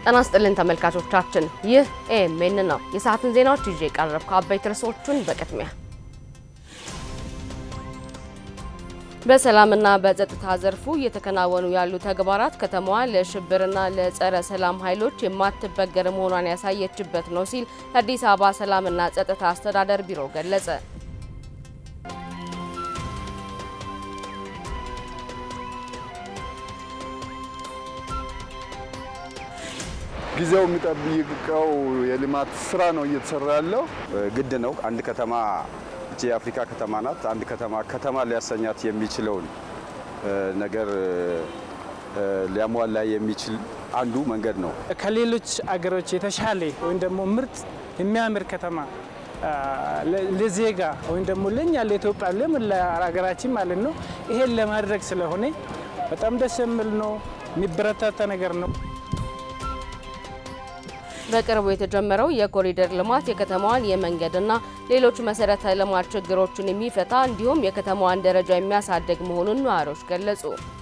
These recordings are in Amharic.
ጤና ይስጥልን ተመልካቾቻችን፣ ይህ ኤኤምኤን ነው። የሰዓቱን ዜናዎች ይዤ የቀረብኩ አበይት ርዕሶቹን በቅድሚያ በሰላምና በጸጥታ ዘርፉ እየተከናወኑ ያሉ ተግባራት ከተማዋ ለሽብርና ለጸረ ሰላም ኃይሎች የማትበገር መሆኗን ያሳየችበት ነው ሲል የአዲስ አበባ ሰላምና ጸጥታ አስተዳደር ቢሮ ገለጸ። ጊዜው የሚጠብቀው የልማት ስራ ነው እየተሰራ ያለው። ግድ ነው። አንድ ከተማ እቺ የአፍሪካ ከተማ ናት። አንድ ከተማ ከተማ ሊያሰኛት የሚችለውን ነገር ሊያሟላ የሚችል አንዱ መንገድ ነው። ከሌሎች አገሮች የተሻለ ወይም ደግሞ ምርጥ የሚያምር ከተማ ለዜጋ ወይም ደግሞ ለእኛ ለኢትዮጵያ ለምን ለሀገራችን ማለት ነው ይሄን ለማድረግ ስለሆነ በጣም ደስ የሚል ነው። የሚበረታታ ነገር ነው። በቅርቡ የተጀመረው የኮሪደር ልማት የከተማዋን የመንገድና ሌሎች መሰረተ ልማት ችግሮችን የሚፈታ እንዲሁም የከተማዋን ደረጃ የሚያሳድግ መሆኑን ነዋሪዎች ገለጹ።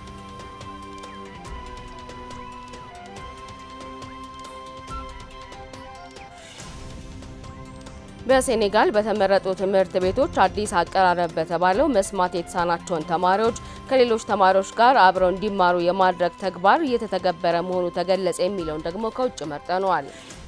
በሴኔጋል በተመረጡ ትምህርት ቤቶች አዲስ አቀራረብ በተባለው መስማት የተሳናቸውን ተማሪዎች ከሌሎች ተማሪዎች ጋር አብረው እንዲማሩ የማድረግ ተግባር እየተተገበረ መሆኑ ተገለጸ። የሚለውን ደግሞ ከውጭ መርጠነዋል።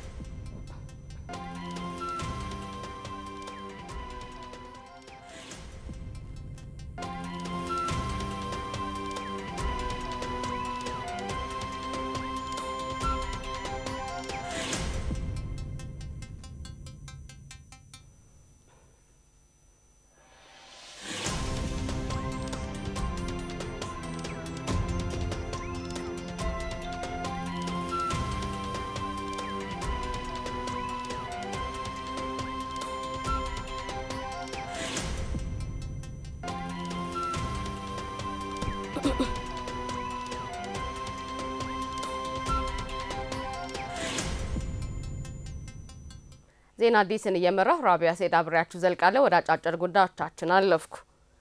ዜና አዲስን እየመራሁ ራቢያ ሴድ አብሬያችሁ ዘልቃለሁ። ወደ አጫጭር ጉዳዮቻችን አለፍኩ።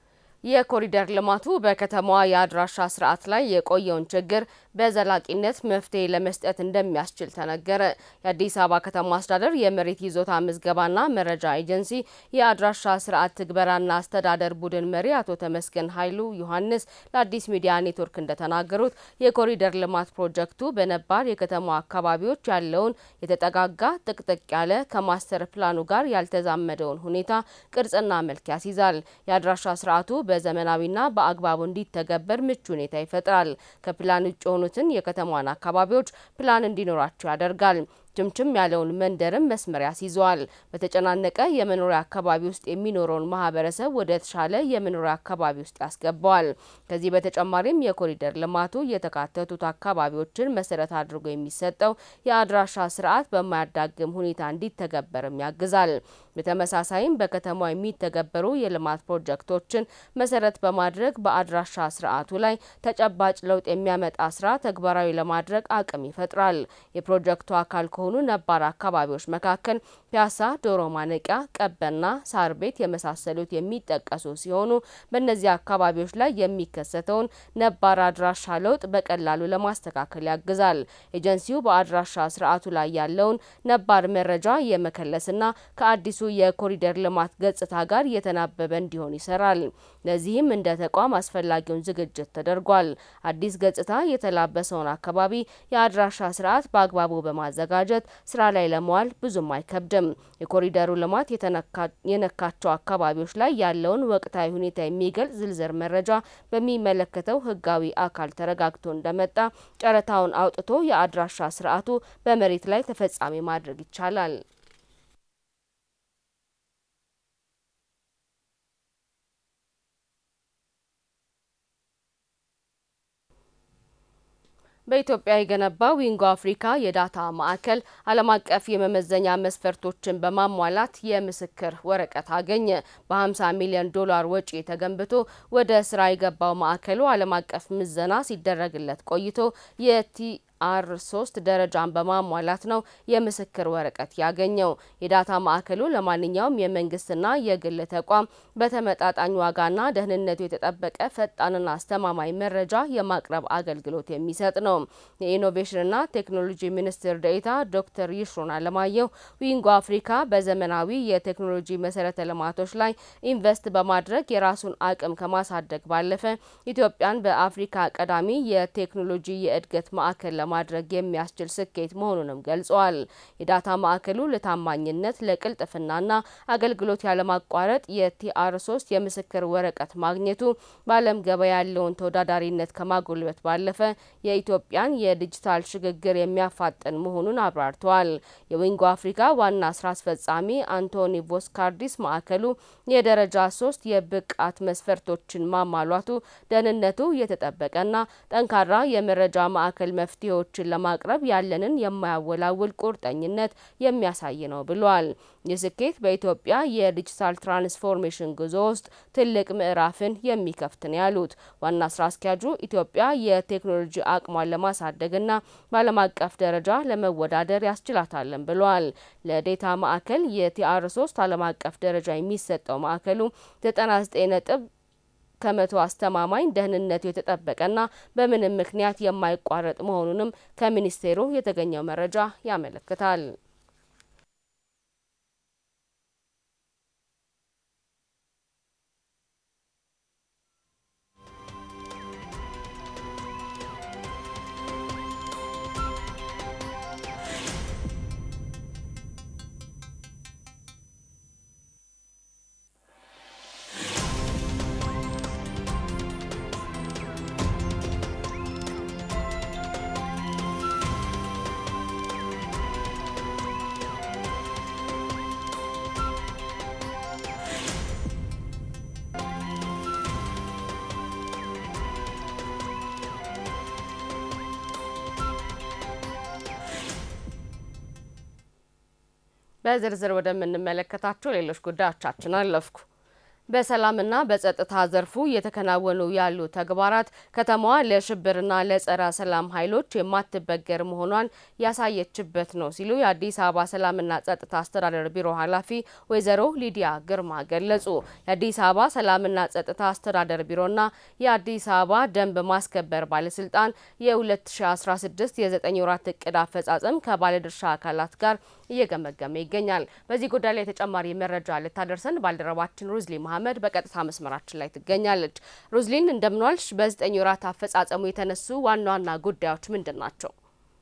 የኮሪደር ልማቱ በከተማዋ የአድራሻ ስርዓት ላይ የቆየውን ችግር በዘላቂነት መፍትሄ ለመስጠት እንደሚያስችል ተነገረ። የአዲስ አበባ ከተማ አስተዳደር የመሬት ይዞታ ምዝገባና መረጃ ኤጀንሲ የአድራሻ ስርዓት ትግበራና አስተዳደር ቡድን መሪ አቶ ተመስገን ኃይሉ ዮሐንስ ለአዲስ ሚዲያ ኔትወርክ እንደተናገሩት የኮሪደር ልማት ፕሮጀክቱ በነባር የከተማ አካባቢዎች ያለውን የተጠጋጋ ጥቅጥቅ ያለ ከማስተር ፕላኑ ጋር ያልተዛመደውን ሁኔታ ቅርጽና መልክ ያስይዛል። የአድራሻ ስርዓቱ በዘመናዊና በአግባቡ እንዲተገበር ምቹ ሁኔታ ይፈጥራል። ከፕላን ውጭ የሆኑትን የከተማዋን አካባቢዎች ፕላን እንዲኖራቸው ያደርጋል። ችምችም ያለውን መንደርም መስመር ያስይዘዋል። በተጨናነቀ የመኖሪያ አካባቢ ውስጥ የሚኖረውን ማህበረሰብ ወደ ተሻለ የመኖሪያ አካባቢ ውስጥ ያስገባዋል። ከዚህ በተጨማሪም የኮሪደር ልማቱ የተካተቱት አካባቢዎችን መሰረት አድርጎ የሚሰጠው የአድራሻ ስርዓት በማያዳግም ሁኔታ እንዲተገበርም ያግዛል። በተመሳሳይም በከተማ የሚተገበሩ የልማት ፕሮጀክቶችን መሰረት በማድረግ በአድራሻ ስርዓቱ ላይ ተጨባጭ ለውጥ የሚያመጣ ስራ ተግባራዊ ለማድረግ አቅም ይፈጥራል። የፕሮጀክቱ አካል ከሆኑ ነባር አካባቢዎች መካከል ፒያሳ፣ ዶሮ ማነቂያ፣ ቀበና፣ ሳር ቤት የመሳሰሉት የሚጠቀሱ ሲሆኑ በእነዚህ አካባቢዎች ላይ የሚከሰተውን ነባር አድራሻ ለውጥ በቀላሉ ለማስተካከል ያግዛል። ኤጀንሲው በአድራሻ ስርዓቱ ላይ ያለውን ነባር መረጃ የመከለስና ከአዲሱ የኮሪደር ልማት ገጽታ ጋር የተናበበ እንዲሆን ይሰራል። ለዚህም እንደ ተቋም አስፈላጊውን ዝግጅት ተደርጓል። አዲስ ገጽታ የተላበሰውን አካባቢ የአድራሻ ስርዓት በአግባቡ በማዘጋጀት ስራ ላይ ለመዋል ብዙም አይከብድም። የኮሪደሩ ልማት የነካቸው አካባቢዎች ላይ ያለውን ወቅታዊ ሁኔታ የሚገልጽ ዝርዝር መረጃ በሚመለከተው ሕጋዊ አካል ተረጋግቶ እንደመጣ ጨረታውን አውጥቶ የአድራሻ ስርዓቱ በመሬት ላይ ተፈጻሚ ማድረግ ይቻላል። በኢትዮጵያ የገነባው ዊንጎ አፍሪካ የዳታ ማዕከል ዓለም አቀፍ የመመዘኛ መስፈርቶችን በማሟላት የምስክር ወረቀት አገኘ። በ50 ሚሊዮን ዶላር ወጪ ተገንብቶ ወደ ስራ የገባው ማዕከሉ ዓለም አቀፍ ምዘና ሲደረግለት ቆይቶ የቲ ቲአር ሶስት ደረጃን በማሟላት ነው የምስክር ወረቀት ያገኘው። የዳታ ማዕከሉ ለማንኛውም የመንግስትና የግል ተቋም በተመጣጣኝ ዋጋና ደህንነቱ የተጠበቀ ፈጣንና አስተማማኝ መረጃ የማቅረብ አገልግሎት የሚሰጥ ነው። የኢኖቬሽንና ቴክኖሎጂ ሚኒስትር ዴኤታ ዶክተር ይሽሩን አለማየሁ ዊንጎ አፍሪካ በዘመናዊ የቴክኖሎጂ መሰረተ ልማቶች ላይ ኢንቨስት በማድረግ የራሱን አቅም ከማሳደግ ባለፈ ኢትዮጵያን በአፍሪካ ቀዳሚ የቴክኖሎጂ የእድገት ማዕከል ለማድረግ የሚያስችል ስኬት መሆኑንም ገልጸዋል። የዳታ ማዕከሉ ለታማኝነት ለቅልጥፍናና አገልግሎት ያለማቋረጥ የቲአር ሶስት የምስክር ወረቀት ማግኘቱ በዓለም ገበያ ያለውን ተወዳዳሪነት ከማጎልበት ባለፈ የኢትዮጵያን የዲጂታል ሽግግር የሚያፋጥን መሆኑን አብራርተዋል። የዊንጎ አፍሪካ ዋና ስራ አስፈጻሚ አንቶኒ ቮስካርዲስ ማዕከሉ የደረጃ ሶስት የብቃት መስፈርቶችን ማሟላቱ ደህንነቱ የተጠበቀና ጠንካራ የመረጃ ማዕከል መፍትሄዎችን ለማቅረብ ያለንን የማያወላውል ቁርጠኝነት የሚያሳይ ነው ብሏል። ይህ ስኬት በኢትዮጵያ የዲጂታል ትራንስፎርሜሽን ጉዞ ውስጥ ትልቅ ምዕራፍን የሚከፍት ነው ያሉት ዋና ስራ አስኪያጁ ኢትዮጵያ የቴክኖሎጂ አቅሟን ለማሳደግና በዓለም አቀፍ ደረጃ ለመወዳደር ያስችላታለን ብለዋል። ለዴታ ማዕከል የቲአር ሶስት ዓለም አቀፍ ደረጃ የሚሰጠው ማዕከሉ 99 ነጥብ ከመቶ አስተማማኝ ደህንነቱ የተጠበቀና በምንም ምክንያት የማይቋረጥ መሆኑንም ከሚኒስቴሩ የተገኘው መረጃ ያመለክታል። በዝርዝር ወደምንመለከታቸው ሌሎች ጉዳዮቻችን አለፍኩ። በሰላምና በጸጥታ ዘርፉ እየተከናወኑ ያሉ ተግባራት ከተማዋ ለሽብርና ለጸረ ሰላም ኃይሎች የማትበገር መሆኗን ያሳየችበት ነው ሲሉ የአዲስ አበባ ሰላምና ጸጥታ አስተዳደር ቢሮ ኃላፊ ወይዘሮ ሊዲያ ግርማ ገለጹ። የአዲስ አበባ ሰላምና ጸጥታ አስተዳደር ቢሮና የአዲስ አበባ ደንብ ማስከበር ባለስልጣን የ2016 የዘጠኝ ወራት እቅድ አፈጻጸም ከባለድርሻ አካላት ጋር እየገመገመ ይገኛል። በዚህ ጉዳይ ላይ ተጨማሪ መረጃ ልታደርሰን ባልደረባችን ሩዝሊ መሀመድ በቀጥታ መስመራችን ላይ ትገኛለች። ሩዝሊን እንደምንዋልሽ። በዘጠኝ ወራት አፈጻጸሙ የተነሱ ዋና ዋና ጉዳዮች ምንድን ናቸው?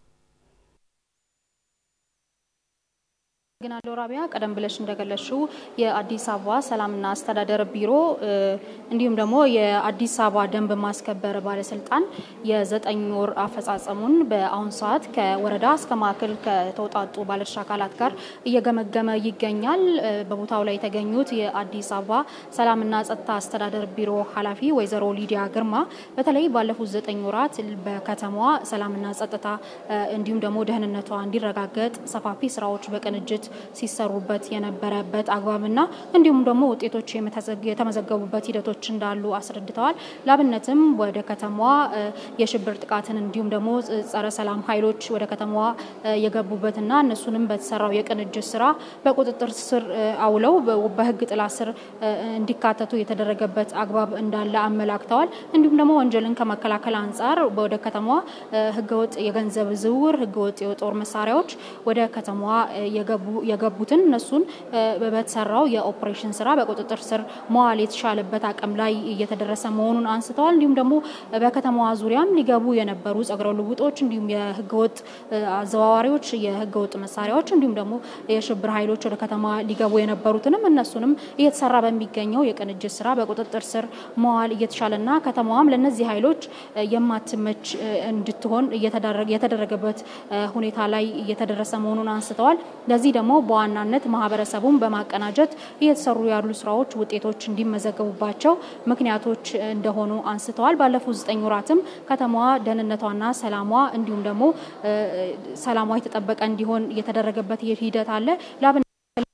ግናለው ራቢያ ቀደም ብለሽ እንደገለሽው የአዲስ አበባ ሰላምና አስተዳደር ቢሮ እንዲሁም ደግሞ የአዲስ አበባ ደንብ ማስከበር ባለስልጣን የዘጠኝ ወር አፈጻጸሙን በአሁኑ ሰዓት ከወረዳ እስከ ማዕከል ከተውጣጡ ባለድርሻ አካላት ጋር እየገመገመ ይገኛል። በቦታው ላይ የተገኙት የአዲስ አበባ ሰላምና ጸጥታ አስተዳደር ቢሮ ኃላፊ ወይዘሮ ሊዲያ ግርማ በተለይ ባለፉት ዘጠኝ ወራት በከተማዋ ሰላምና ጸጥታ እንዲሁም ደግሞ ደህንነቷ እንዲረጋገጥ ሰፋፊ ስራዎች በቅንጅት ሲሰሩበት የነበረበት አግባብና እንዲሁም ደግሞ ውጤቶች የተመዘገቡበት ሂደቶች እንዳሉ አስረድተዋል። ላብነትም ወደ ከተማዋ የሽብር ጥቃትን እንዲሁም ደግሞ ጸረ ሰላም ኃይሎች ወደ ከተማዋ የገቡበትና እነሱንም በተሰራው የቅንጅት ስራ በቁጥጥር ስር አውለው በሕግ ጥላ ስር እንዲካተቱ የተደረገበት አግባብ እንዳለ አመላክተዋል። እንዲሁም ደግሞ ወንጀልን ከመከላከል አንጻር ወደ ከተማዋ ሕገወጥ የገንዘብ ዝውውር፣ ሕገወጥ የጦር መሳሪያዎች ወደ ከተማዋ የገቡ የገቡትን እነሱን በተሰራው የኦፕሬሽን ስራ በቁጥጥር ስር መዋል የተሻለበት አቅም ላይ እየተደረሰ መሆኑን አንስተዋል። እንዲሁም ደግሞ በከተማዋ ዙሪያም ሊገቡ የነበሩ ጸጉረ ልውጦች እንዲሁም የህገወጥ አዘዋዋሪዎች፣ የህገወጥ መሳሪያዎች እንዲሁም ደግሞ የሽብር ኃይሎች ወደ ከተማ ሊገቡ የነበሩትንም እነሱንም እየተሰራ በሚገኘው የቅንጅት ስራ በቁጥጥር ስር መዋል እየተሻለና ከተማዋም ለእነዚህ ኃይሎች የማትመች እንድትሆን የተደረገበት ሁኔታ ላይ እየተደረሰ መሆኑን አንስተዋል። ለዚህ ደግሞ በዋናነት ማህበረሰቡን በማቀናጀት እየተሰሩ ያሉ ስራዎች ውጤቶች እንዲመዘገቡባቸው ምክንያቶች እንደሆኑ አንስተዋል። ባለፉት ዘጠኝ ወራትም ከተማዋ ደህንነቷና ሰላሟ እንዲሁም ደግሞ ሰላሟ የተጠበቀ እንዲሆን የተደረገበት ሂደት አለ።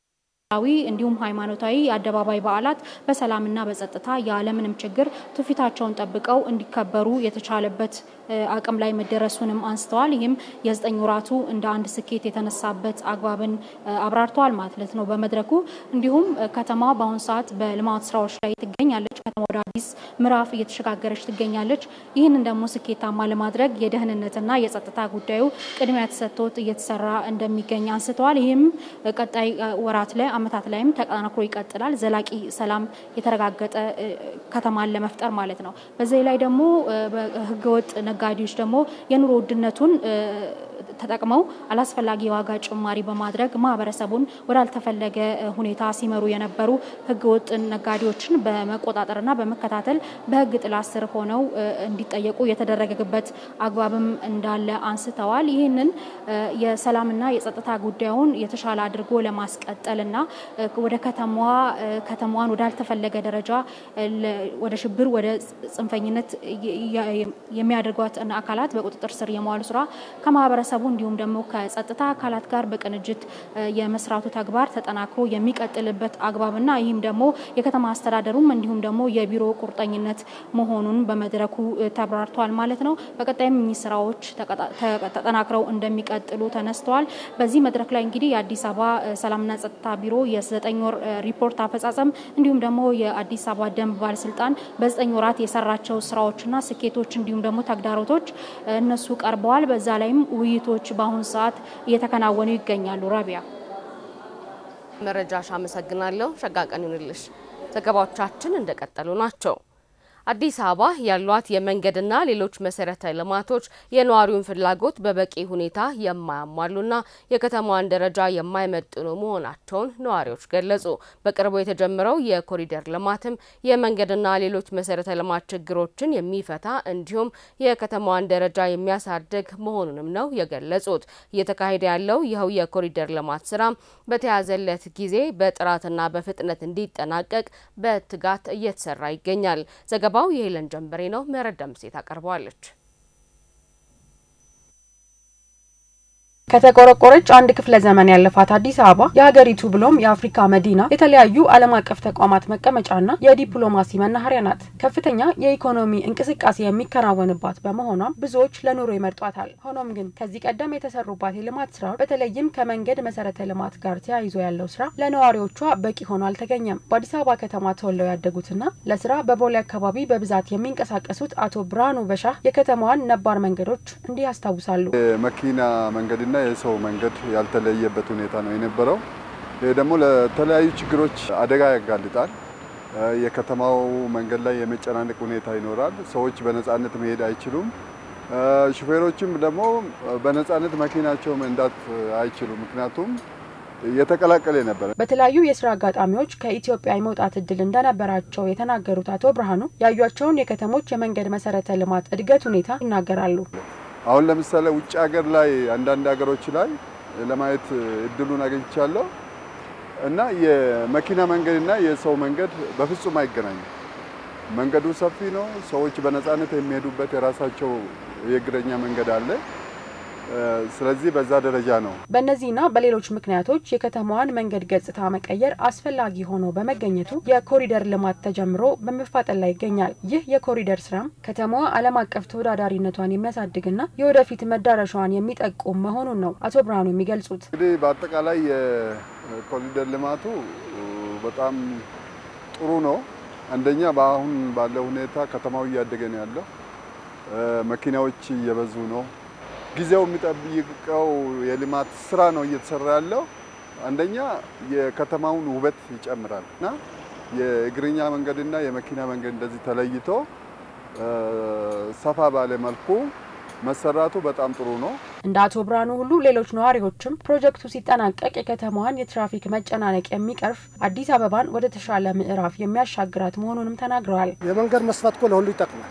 ዊ እንዲሁም ሃይማኖታዊ የአደባባይ በዓላት በሰላምና በጸጥታ ያለምንም ችግር ትውፊታቸውን ጠብቀው እንዲከበሩ የተቻለበት አቅም ላይ መደረሱንም አንስተዋል። ይህም የዘጠኝ ወራቱ እንደ አንድ ስኬት የተነሳበት አግባብን አብራርተዋል ማለት ነው በመድረኩ። እንዲሁም ከተማ በአሁኑ ሰዓት በልማት ስራዎች ላይ ትገኛለች። ከተማ ወደ አዲስ ምዕራፍ እየተሸጋገረች ትገኛለች። ይህንን ደግሞ ስኬታማ ለማድረግ የደህንነትና የጸጥታ ጉዳዩ ቅድሚያ ተሰጥቶት እየተሰራ እንደሚገኝ አንስተዋል። ይህም ቀጣይ ወራት ላይ አመታት ላይም ተጠናክሮ ይቀጥላል። ዘላቂ ሰላም የተረጋገጠ ከተማን ለመፍጠር ማለት ነው። በዚህ ላይ ደግሞ ህገወጥ ነጋዴዎች ደግሞ የኑሮ ውድነቱን ተጠቅመው አላስፈላጊ የዋጋ ጭማሪ በማድረግ ማህበረሰቡን ወዳልተፈለገ ሁኔታ ሲመሩ የነበሩ ህገወጥ ነጋዴዎችን በመቆጣጠርና በመከታተል በህግ ጥላ ስር ሆነው እንዲጠየቁ የተደረገበት አግባብም እንዳለ አንስተዋል። ይህንን የሰላምና የጸጥታ ጉዳዩን የተሻለ አድርጎ ለማስቀጠልና ወደ ከተማዋ ከተማዋን ወዳልተፈለገ ደረጃ ወደ ሽብር፣ ወደ ጽንፈኝነት የሚያደርጓትን አካላት በቁጥጥር ስር የመዋሉ ስራ ከማህበረሰቡ እንዲሁም ደግሞ ከጸጥታ አካላት ጋር በቅንጅት የመስራቱ ተግባር ተጠናክሮ የሚቀጥልበት አግባብና ይህም ደግሞ የከተማ አስተዳደሩም እንዲሁም ደግሞ የቢሮ ቁርጠኝነት መሆኑን በመድረኩ ተብራርተዋል ማለት ነው። በቀጣይም እኚህ ስራዎች ተጠናክረው እንደሚቀጥሉ ተነስተዋል። በዚህ መድረክ ላይ እንግዲህ የአዲስ አበባ ሰላምና ጸጥታ ቢሮ የዘጠኝ ወር ሪፖርት አፈጻጸም እንዲሁም ደግሞ የአዲስ አበባ ደንብ ባለስልጣን በዘጠኝ ወራት የሰራቸው ስራዎችና ስኬቶች እንዲሁም ደግሞ ተግዳሮቶች እነሱ ቀርበዋል። በዛ ላይም ውይይቶች በአሁኑ ሰዓት እየተከናወኑ ይገኛሉ። ረቢያ መረጃሽ አመሰግናለሁ። ሸጋ ቀን ይሁንልሽ። ዘገባዎቻችን እንደቀጠሉ ናቸው። አዲስ አበባ ያሏት የመንገድና ሌሎች መሰረተ ልማቶች የነዋሪውን ፍላጎት በበቂ ሁኔታ የማያሟሉና የከተማዋን ደረጃ የማይመጥኑ መሆናቸውን ነዋሪዎች ገለጹ። በቅርቡ የተጀመረው የኮሪደር ልማትም የመንገድና ሌሎች መሰረተ ልማት ችግሮችን የሚፈታ እንዲሁም የከተማዋን ደረጃ የሚያሳድግ መሆኑንም ነው የገለጹት። እየተካሄደ ያለው ይኸው የኮሪደር ልማት ስራ በተያዘለት ጊዜ በጥራትና በፍጥነት እንዲጠናቀቅ በትጋት እየተሰራ ይገኛል። ዘገባው የሄለን ጀንበሬ ነው። ምህረት ደምሴ ታቀርበዋለች። ከተቆረቆረች አንድ ክፍለ ዘመን ያለፋት አዲስ አበባ የሀገሪቱ ብሎም የአፍሪካ መዲና የተለያዩ ዓለም አቀፍ ተቋማት መቀመጫና የዲፕሎማሲ መናኸሪያ ናት። ከፍተኛ የኢኮኖሚ እንቅስቃሴ የሚከናወንባት በመሆኗም ብዙዎች ለኑሮ ይመርጧታል። ሆኖም ግን ከዚህ ቀደም የተሰሩባት የልማት ስራዎች በተለይም ከመንገድ መሰረተ ልማት ጋር ተያይዞ ያለው ስራ ለነዋሪዎቿ በቂ ሆኖ አልተገኘም። በአዲስ አበባ ከተማ ተወልደው ያደጉትና ለስራ በቦሌ አካባቢ በብዛት የሚንቀሳቀሱት አቶ ብርሃኑ በሻህ የከተማዋን ነባር መንገዶች እንዲህ ያስታውሳሉ። የመኪና መንገድና የሰው መንገድ ያልተለየበት ሁኔታ ነው የነበረው። ይህ ደግሞ ለተለያዩ ችግሮች አደጋ ያጋልጣል። የከተማው መንገድ ላይ የመጨናነቅ ሁኔታ ይኖራል። ሰዎች በነፃነት መሄድ አይችሉም። ሹፌሮችም ደግሞ በነፃነት መኪናቸው መንዳት አይችሉም። ምክንያቱም የተቀላቀለ ነበር። በተለያዩ የስራ አጋጣሚዎች ከኢትዮጵያ የመውጣት እድል እንደነበራቸው የተናገሩት አቶ ብርሃኑ ያዩቸውን የከተሞች የመንገድ መሰረተ ልማት እድገት ሁኔታ ይናገራሉ። አሁን ለምሳሌ ውጭ ሀገር ላይ አንዳንድ ሀገሮች ላይ ለማየት እድሉን አግኝቻለሁ እና የመኪና መንገድና የሰው መንገድ በፍጹም አይገናኙም። መንገዱ ሰፊ ነው። ሰዎች በነፃነት የሚሄዱበት የራሳቸው የእግረኛ መንገድ አለ። ስለዚህ በዛ ደረጃ ነው። በእነዚህና በሌሎች ምክንያቶች የከተማዋን መንገድ ገጽታ መቀየር አስፈላጊ ሆኖ በመገኘቱ የኮሪደር ልማት ተጀምሮ በመፋጠን ላይ ይገኛል። ይህ የኮሪደር ስራም ከተማዋ ዓለም አቀፍ ተወዳዳሪነቷን የሚያሳድግና የወደፊት መዳረሻዋን የሚጠቁም መሆኑን ነው አቶ ብርሃኑ የሚገልጹት። እንግዲህ በአጠቃላይ የኮሪደር ልማቱ በጣም ጥሩ ነው። አንደኛ በአሁን ባለው ሁኔታ ከተማው እያደገ ነው ያለው። መኪናዎች እየበዙ ነው። ጊዜው የሚጠብቀው የልማት ስራ ነው እየተሰራ ያለው። አንደኛ የከተማውን ውበት ይጨምራል እና የእግረኛ መንገድና የመኪና መንገድ እንደዚህ ተለይቶ ሰፋ ባለ መልኩ መሰራቱ በጣም ጥሩ ነው። እንደ አቶ ብርሃኑ ሁሉ ሌሎች ነዋሪዎችም ፕሮጀክቱ ሲጠናቀቅ የከተማዋን የትራፊክ መጨናነቅ የሚቀርፍ አዲስ አበባን ወደ ተሻለ ምዕራፍ የሚያሻግራት መሆኑንም ተናግረዋል። የመንገድ መስፋት እኮ ለሁሉ ይጠቅማል።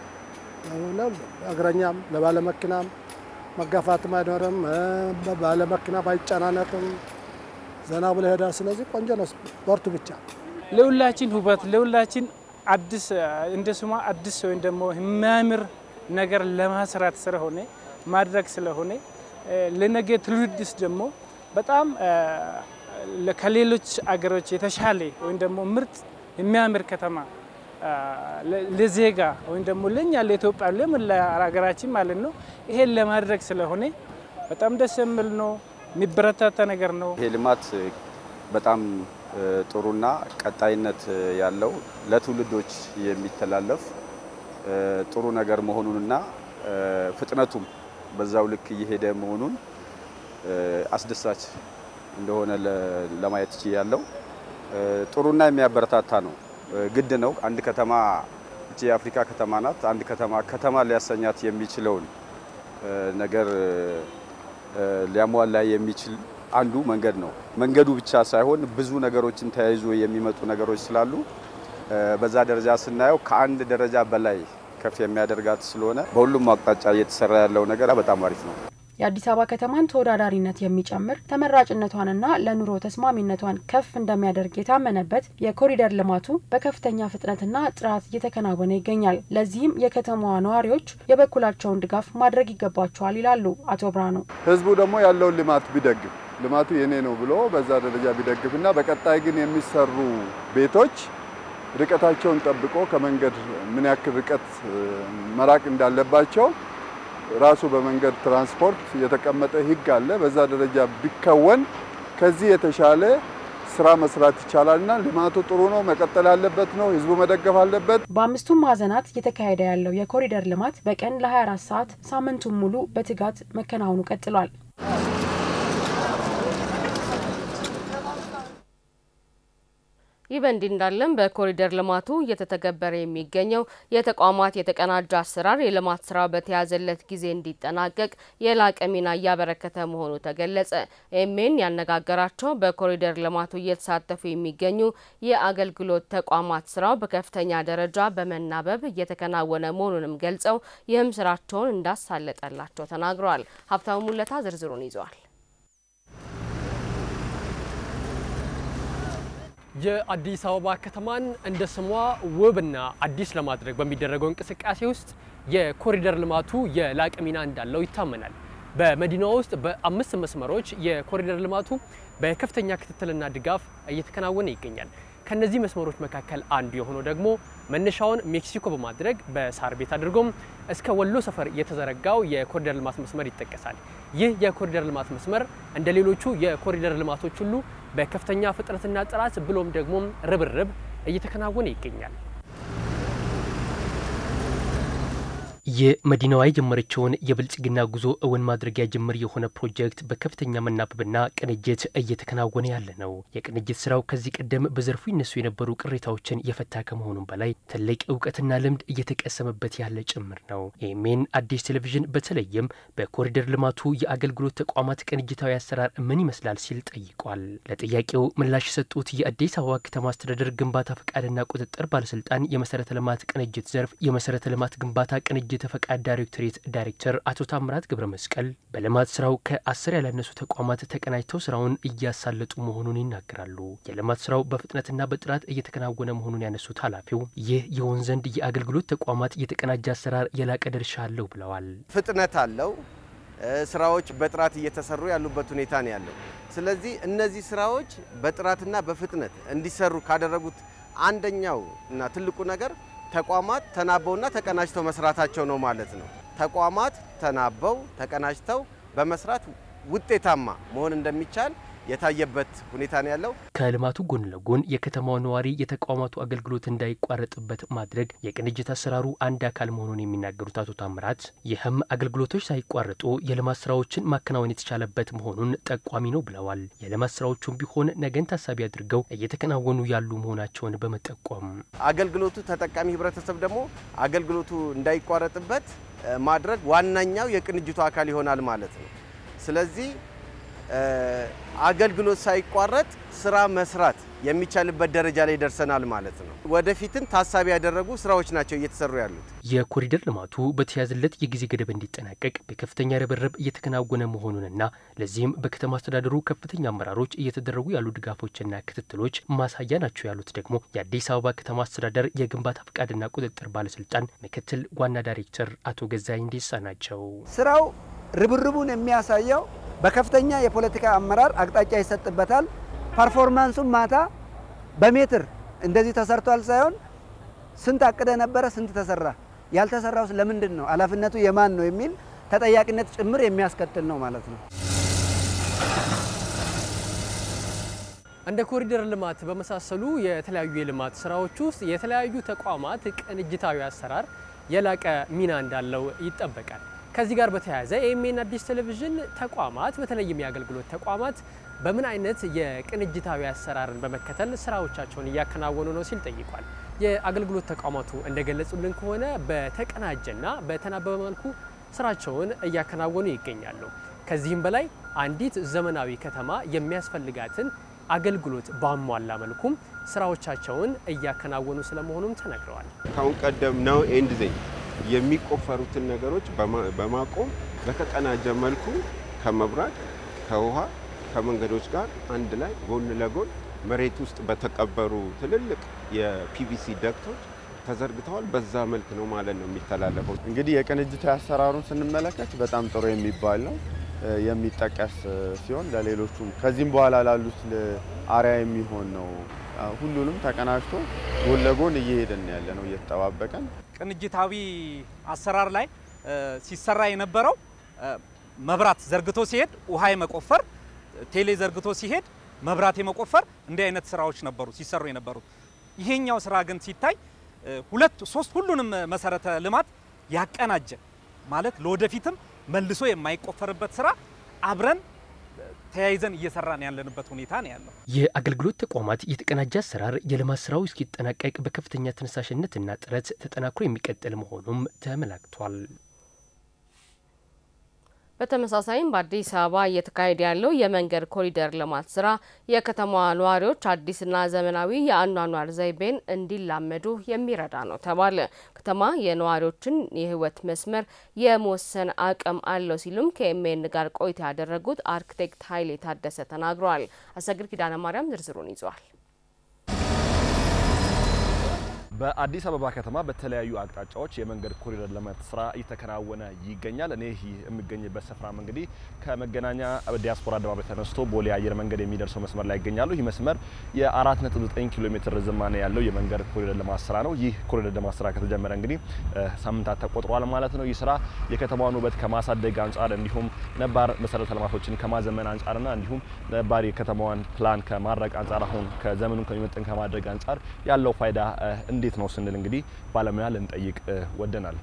እግረኛም ለባለመኪናም መጋፋትም አይኖርም። ባለመኪና ባይጨናነቅም ዘና ብሎ ይሄዳል። ስለዚህ ቆንጆ ነው። በርቱ ብቻ። ለሁላችን ውበት ለሁላችን አዲስ እንደ ስሟ አዲስ ወይም ደግሞ የሚያምር ነገር ለማስራት ስለሆነ ማድረግ ስለሆነ ለነገ ትውልድስ ደግሞ በጣም ከሌሎች አገሮች የተሻለ ወይም ደግሞ ምርጥ የሚያምር ከተማ ለዜጋ ወይም ደግሞ ለእኛ ለኢትዮጵያ ለምን ለሀገራችን ማለት ነው ይሄን ለማድረግ ስለሆነ በጣም ደስ የሚል ነው፣ የሚበረታታ ነገር ነው። ይሄ ልማት በጣም ጥሩና ቀጣይነት ያለው ለትውልዶች የሚተላለፍ ጥሩ ነገር መሆኑንና ፍጥነቱም በዛው ልክ እየሄደ መሆኑን አስደሳች እንደሆነ ለማየት ችያለሁ። ጥሩና የሚያበረታታ ነው። ግድ ነው። አንድ ከተማ እቺ የአፍሪካ ከተማ ናት። አንድ ከተማ ከተማ ሊያሰኛት የሚችለውን ነገር ሊያሟላ የሚችል አንዱ መንገድ ነው። መንገዱ ብቻ ሳይሆን ብዙ ነገሮችን ተያይዞ የሚመጡ ነገሮች ስላሉ በዛ ደረጃ ስናየው ከአንድ ደረጃ በላይ ከፍ የሚያደርጋት ስለሆነ በሁሉም አቅጣጫ እየተሰራ ያለው ነገር በጣም አሪፍ ነው። የአዲስ አበባ ከተማን ተወዳዳሪነት የሚጨምር ተመራጭነቷንና ለኑሮ ተስማሚነቷን ከፍ እንደሚያደርግ የታመነበት የኮሪደር ልማቱ በከፍተኛ ፍጥነትና ጥራት እየተከናወነ ይገኛል። ለዚህም የከተማዋ ነዋሪዎች የበኩላቸውን ድጋፍ ማድረግ ይገባቸዋል ይላሉ አቶ ብርሃኑ። ህዝቡ ደግሞ ያለውን ልማት ቢደግፍ ልማቱ የኔ ነው ብሎ በዛ ደረጃ ቢደግፍና በቀጣይ ግን የሚሰሩ ቤቶች ርቀታቸውን ጠብቆ ከመንገድ ምን ያክል ርቀት መራቅ እንዳለባቸው ራሱ በመንገድ ትራንስፖርት የተቀመጠ ህግ አለ። በዛ ደረጃ ቢከወን ከዚህ የተሻለ ስራ መስራት ይቻላልና ልማቱ ጥሩ ነው፣ መቀጠል ያለበት ነው። ህዝቡ መደገፍ አለበት። በአምስቱም ማዕዘናት እየተካሄደ ያለው የኮሪደር ልማት በቀን ለ24 ሰዓት ሳምንቱን ሙሉ በትጋት መከናወኑ ቀጥሏል። ይህ በእንዲህ እንዳለም በኮሪደር ልማቱ እየተተገበረ የሚገኘው የተቋማት የተቀናጀ አሰራር የልማት ስራው በተያዘለት ጊዜ እንዲጠናቀቅ የላቀ ሚና እያበረከተ መሆኑ ተገለጸ። ኤሜን ያነጋገራቸው በኮሪደር ልማቱ እየተሳተፉ የሚገኙ የአገልግሎት ተቋማት ስራው በከፍተኛ ደረጃ በመናበብ እየተከናወነ መሆኑንም ገልጸው ይህም ስራቸውን እንዳሳለጠላቸው ተናግረዋል። ሀብታሙ ሙለታ ዝርዝሩን ይዘዋል። የአዲስ አበባ ከተማን እንደ ስሟ ውብና አዲስ ለማድረግ በሚደረገው እንቅስቃሴ ውስጥ የኮሪደር ልማቱ የላቀ ሚና እንዳለው ይታመናል። በመዲናዋ ውስጥ በአምስት መስመሮች የኮሪደር ልማቱ በከፍተኛ ክትትልና ድጋፍ እየተከናወነ ይገኛል። ከነዚህ መስመሮች መካከል አንዱ የሆነው ደግሞ መነሻውን ሜክሲኮ በማድረግ በሳር ቤት አድርጎም እስከ ወሎ ሰፈር የተዘረጋው የኮሪደር ልማት መስመር ይጠቀሳል። ይህ የኮሪደር ልማት መስመር እንደ ሌሎቹ የኮሪደር ልማቶች ሁሉ በከፍተኛ ፍጥነትና ጥራት ብሎም ደግሞ ርብርብ እየተከናወነ ይገኛል። የመዲናዋ የጀመረችውን የብልጽግና ጉዞ እውን ማድረጊያ ጅምር የሆነ ፕሮጀክት በከፍተኛ መናበብና ቅንጅት እየተከናወነ ያለ ነው። የቅንጅት ስራው ከዚህ ቀደም በዘርፉ ይነሱ የነበሩ ቅሬታዎችን የፈታ ከመሆኑም በላይ ትልቅ እውቀትና ልምድ እየተቀሰመበት ያለ ጭምር ነው። ኤሜን አዲስ ቴሌቪዥን በተለይም በኮሪደር ልማቱ የአገልግሎት ተቋማት ቅንጅታዊ አሰራር ምን ይመስላል ሲል ጠይቋል። ለጥያቄው ምላሽ የሰጡት የአዲስ አበባ ከተማ አስተዳደር ግንባታ ፈቃድና ቁጥጥር ባለስልጣን የመሰረተ ልማት ቅንጅት ዘርፍ የመሰረተ ልማት ግንባታ ቅንጅት ፈቃድ ዳይሬክቶሬት ዳይሬክተር አቶ ታምራት ገብረ መስቀል በልማት ስራው ከአስር ያላነሱ ተቋማት ተቀናጅተው ስራውን እያሳለጡ መሆኑን ይናገራሉ። የልማት ስራው በፍጥነትና በጥራት እየተከናወነ መሆኑን ያነሱት ኃላፊው ይህ የሆን ዘንድ የአገልግሎት ተቋማት የተቀናጀ አሰራር የላቀ ድርሻ አለው ብለዋል። ፍጥነት አለው። ስራዎች በጥራት እየተሰሩ ያሉበት ሁኔታ ነው ያለው። ስለዚህ እነዚህ ስራዎች በጥራትና በፍጥነት እንዲሰሩ ካደረጉት አንደኛው እና ትልቁ ነገር ተቋማት ተናበውና ተቀናጅተው መስራታቸው ነው ማለት ነው። ተቋማት ተናበው ተቀናጅተው በመስራት ውጤታማ መሆን እንደሚቻል የታየበት ሁኔታ ነው ያለው። ከልማቱ ጎን ለጎን የከተማው ነዋሪ የተቋማቱ አገልግሎት እንዳይቋረጥበት ማድረግ የቅንጅት አሰራሩ አንድ አካል መሆኑን የሚናገሩት አቶ ታምራት ይህም አገልግሎቶች ሳይቋረጡ የልማት ስራዎችን ማከናወን የተቻለበት መሆኑን ጠቋሚ ነው ብለዋል። የልማት ስራዎቹም ቢሆን ነገን ታሳቢ አድርገው እየተከናወኑ ያሉ መሆናቸውን በመጠቆም አገልግሎቱ ተጠቃሚ ህብረተሰብ ደግሞ አገልግሎቱ እንዳይቋረጥበት ማድረግ ዋናኛው የቅንጅቱ አካል ይሆናል ማለት ነው። ስለዚህ አገልግሎት ሳይቋረጥ ስራ መስራት የሚቻልበት ደረጃ ላይ ደርሰናል ማለት ነው። ወደፊትን ታሳቢ ያደረጉ ስራዎች ናቸው እየተሰሩ ያሉት። የኮሪደር ልማቱ በተያዘለት የጊዜ ገደብ እንዲጠናቀቅ በከፍተኛ ርብርብ እየተከናወነ መሆኑንና ለዚህም በከተማ አስተዳደሩ ከፍተኛ አመራሮች እየተደረጉ ያሉ ድጋፎችና ክትትሎች ማሳያ ናቸው ያሉት ደግሞ የአዲስ አበባ ከተማ አስተዳደር የግንባታ ፈቃድና ቁጥጥር ባለስልጣን ምክትል ዋና ዳይሬክተር አቶ ገዛኝ እንዲሳ ናቸው። ስራው ርብርቡን የሚያሳየው በከፍተኛ የፖለቲካ አመራር አቅጣጫ ይሰጥበታል። ፐርፎርማንሱን ማታ በሜትር እንደዚህ ተሰርቷል ሳይሆን ስንት አቅደ ነበረ፣ ስንት ተሰራ፣ ያልተሰራውስ ለምንድን ነው፣ ኃላፊነቱ የማን ነው የሚል ተጠያቂነት ጭምር የሚያስከትል ነው ማለት ነው። እንደ ኮሪደር ልማት በመሳሰሉ የተለያዩ የልማት ስራዎች ውስጥ የተለያዩ ተቋማት ቅንጅታዊ አሰራር የላቀ ሚና እንዳለው ይጠበቃል። ከዚህ ጋር በተያያዘ ኤኤምኤን አዲስ ቴሌቪዥን ተቋማት በተለይም የአገልግሎት ተቋማት በምን አይነት የቅንጅታዊ አሰራርን በመከተል ስራዎቻቸውን እያከናወኑ ነው ሲል ጠይቋል። የአገልግሎት ተቋማቱ እንደገለጹልን ከሆነ በተቀናጀና በተናበበ መልኩ ስራቸውን እያከናወኑ ይገኛሉ። ከዚህም በላይ አንዲት ዘመናዊ ከተማ የሚያስፈልጋትን አገልግሎት ባሟላ መልኩም ስራዎቻቸውን እያከናወኑ ስለመሆኑም ተነግረዋል። ካሁን ቀደም ነው ኤንድ ዜን የሚቆፈሩትን ነገሮች በማቆም በተቀናጀ መልኩ ከመብራት፣ ከውሃ፣ ከመንገዶች ጋር አንድ ላይ ጎን ለጎን መሬት ውስጥ በተቀበሩ ትልልቅ የፒቪሲ ደክቶች ተዘርግተዋል። በዛ መልክ ነው ማለት ነው የሚተላለፈው። እንግዲህ የቅንጅታዊ አሰራሩን ስንመለከት በጣም ጥሩ የሚባል ነው የሚጠቀስ ሲሆን ለሌሎቹም ከዚህም በኋላ ላሉት አርያ የሚሆን ነው። ሁሉንም ተቀናጅቶ ጎን ለጎን እየሄድን ያለ ነው እየተጠባበቀን። ቅንጅታዊ አሰራር ላይ ሲሰራ የነበረው መብራት ዘርግቶ ሲሄድ ውሃ የመቆፈር ቴሌ ዘርግቶ ሲሄድ መብራት የመቆፈር እንዲህ አይነት ስራዎች ነበሩ ሲሰሩ የነበሩት። ይሄኛው ስራ ግን ሲታይ ሁለት ሶስት ሁሉንም መሰረተ ልማት ያቀናጀ ማለት ለወደፊትም መልሶ የማይቆፈርበት ስራ አብረን ተያይዘን እየሰራን ያለንበት ሁኔታ ነው ያለው። የአገልግሎት ተቋማት የተቀናጀ አሰራር የልማት ስራው እስኪጠናቀቅ በከፍተኛ ተነሳሽነትና ጥረት ተጠናክሮ የሚቀጥል መሆኑም ተመላክቷል። በተመሳሳይም በአዲስ አበባ እየተካሄደ ያለው የመንገድ ኮሪደር ልማት ስራ የከተማዋ ነዋሪዎች አዲስና ዘመናዊ የአኗኗር ዘይቤን እንዲላመዱ የሚረዳ ነው ተባለ። ከተማ የነዋሪዎችን የህይወት መስመር የመወሰን አቅም አለው ሲሉም ከኤምኤን ጋር ቆይታ ያደረጉት አርክቴክት ኃይሌ ታደሰ ተናግረዋል። አሰግድ ኪዳነ ማርያም ዝርዝሩን ይዟል። በአዲስ አበባ ከተማ በተለያዩ አቅጣጫዎች የመንገድ ኮሪደር ልማት ስራ እየተከናወነ ይገኛል። እኔ የሚገኝበት ስፍራም እንግዲህ ከመገናኛ ዲያስፖራ አደባባይ ተነስቶ ቦሌ አየር መንገድ የሚደርሰው መስመር ላይ ይገኛሉ። ይህ መስመር የ4.9 ኪሎ ሜትር ርዝማኔ ያለው የመንገድ ኮሪደር ልማት ስራ ነው። ይህ ኮሪደር ልማት ስራ ከተጀመረ እንግዲህ ሳምንታት ተቆጥሯል ማለት ነው። ይህ ስራ የከተማዋን ውበት ከማሳደግ አንጻር እንዲሁም ነባር መሰረተ ልማቶችን ከማዘመን አንጻርና እንዲሁም ነባር የከተማዋን ፕላን ከማድረግ አንጻር አሁን ከዘመኑን ከሚመጥን ከማድረግ አንጻር ያለው ፋይዳ እንዴት ነው ስንል እንግዲህ ባለሙያ ልንጠይቅ ወደናል።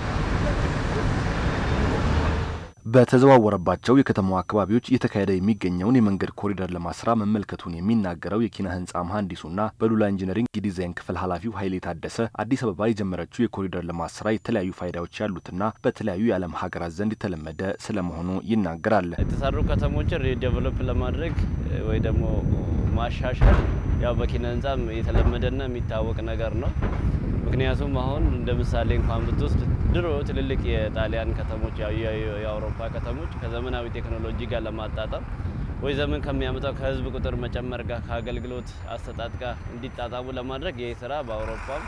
በተዘዋወረባቸው የከተማዋ አካባቢዎች እየተካሄደ የሚገኘውን የመንገድ ኮሪደር ልማት ስራ መመልከቱን የሚናገረው የኪነ ህንፃ መሀንዲሱና በሉላ ኢንጂነሪንግ የዲዛይን ክፍል ኃላፊው ኃይሌ ታደሰ አዲስ አበባ የጀመረችው የኮሪደር ልማት ስራ የተለያዩ ፋይዳዎች ያሉትና በተለያዩ የዓለም ሀገራት ዘንድ የተለመደ ስለመሆኑ ይናገራል። የተሰሩ ከተሞችን ሪዴቨሎፕ ለማድረግ ወይ ደግሞ ማሻሻል ያው በኪነ ህንፃም የተለመደና የሚታወቅ ነገር ነው። ምክንያቱም አሁን እንደ ምሳሌ እንኳን ብትወስድ ድሮ ትልልቅ የጣሊያን ከተሞች የአውሮፓ ከተሞች ከዘመናዊ ቴክኖሎጂ ጋር ለማጣጣም ወይ ዘመን ከሚያመጣው ከህዝብ ቁጥር መጨመር ጋር ከአገልግሎት አሰጣጥ ጋር እንዲጣጣሙ ለማድረግ ይህ ስራ በአውሮፓም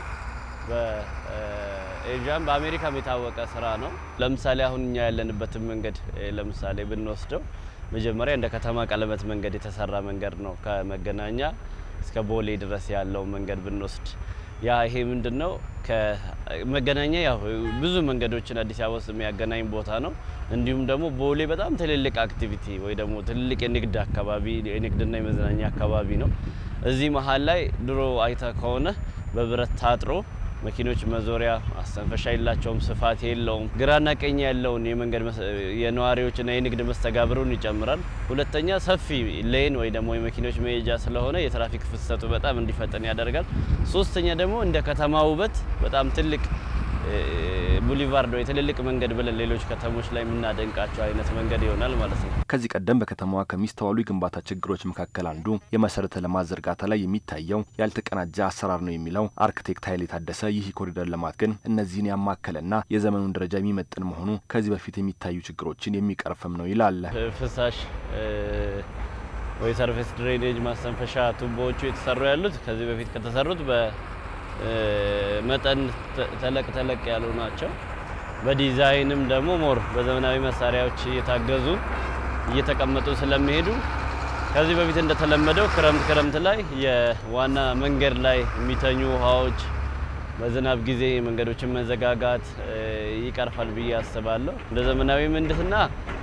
በኤዥያም በአሜሪካም የታወቀ ስራ ነው። ለምሳሌ አሁን እኛ ያለንበትን መንገድ ለምሳሌ ብንወስደው መጀመሪያ እንደ ከተማ ቀለበት መንገድ የተሰራ መንገድ ነው። ከመገናኛ እስከ ቦሌ ድረስ ያለው መንገድ ብንወስድ ያ ይሄ ምንድን ነው ከመገናኛ ያው ብዙ መንገዶችን አዲስ አበባ ውስጥ የሚያገናኝ ቦታ ነው። እንዲሁም ደግሞ ቦሌ በጣም ትልልቅ አክቲቪቲ ወይ ደግሞ ትልልቅ የንግድ አካባቢ የንግድና የመዝናኛ አካባቢ ነው። እዚህ መሀል ላይ ድሮ አይተ ከሆነ በብረት ታጥሮ መኪኖች መዞሪያ አስተንፈሻ የላቸውም፣ ስፋት የለውም። ግራና ቀኝ ያለውን የመንገድ የነዋሪዎችና የንግድ መስተጋብሩን ይጨምራል። ሁለተኛ ሰፊ ሌን ወይ ደግሞ የመኪኖች መሄጃ ስለሆነ የትራፊክ ፍሰቱ በጣም እንዲፈጠን ያደርጋል። ሶስተኛ ደግሞ እንደ ከተማ ውበት በጣም ትልቅ ቡሊቫርድ ወይ ትልልቅ መንገድ ብለን ሌሎች ከተሞች ላይ የምናደንቃቸው አይነት መንገድ ይሆናል ማለት ነው። ከዚህ ቀደም በከተማዋ ከሚስተዋሉ የግንባታ ችግሮች መካከል አንዱ የመሰረተ ልማት ዝርጋታ ላይ የሚታየው ያልተቀናጀ አሰራር ነው የሚለው አርክቴክት ኃይሌ ታደሰ፣ ይህ የኮሪደር ልማት ግን እነዚህን ያማከለና የዘመኑን ደረጃ የሚመጥን መሆኑ ከዚህ በፊት የሚታዩ ችግሮችን የሚቀርፍም ነው ይላል። ፍሳሽ ወይ ሰርፌስ ድሬኔጅ ማስተንፈሻ ቱቦዎቹ የተሰሩ ያሉት ከዚህ በፊት ከተሰሩት መጠን ተለቅ ተለቅ ያሉ ናቸው። በዲዛይንም ደግሞ ሞር በዘመናዊ መሳሪያዎች እየታገዙ እየተቀመጡ ስለሚሄዱ ከዚህ በፊት እንደተለመደው ክረምት ክረምት ላይ የዋና መንገድ ላይ የሚተኙ ውሃዎች በዝናብ ጊዜ መንገዶችን መዘጋጋት ይቀርፋል ብዬ አስባለሁ። እንደ ዘመናዊ ምህንድስና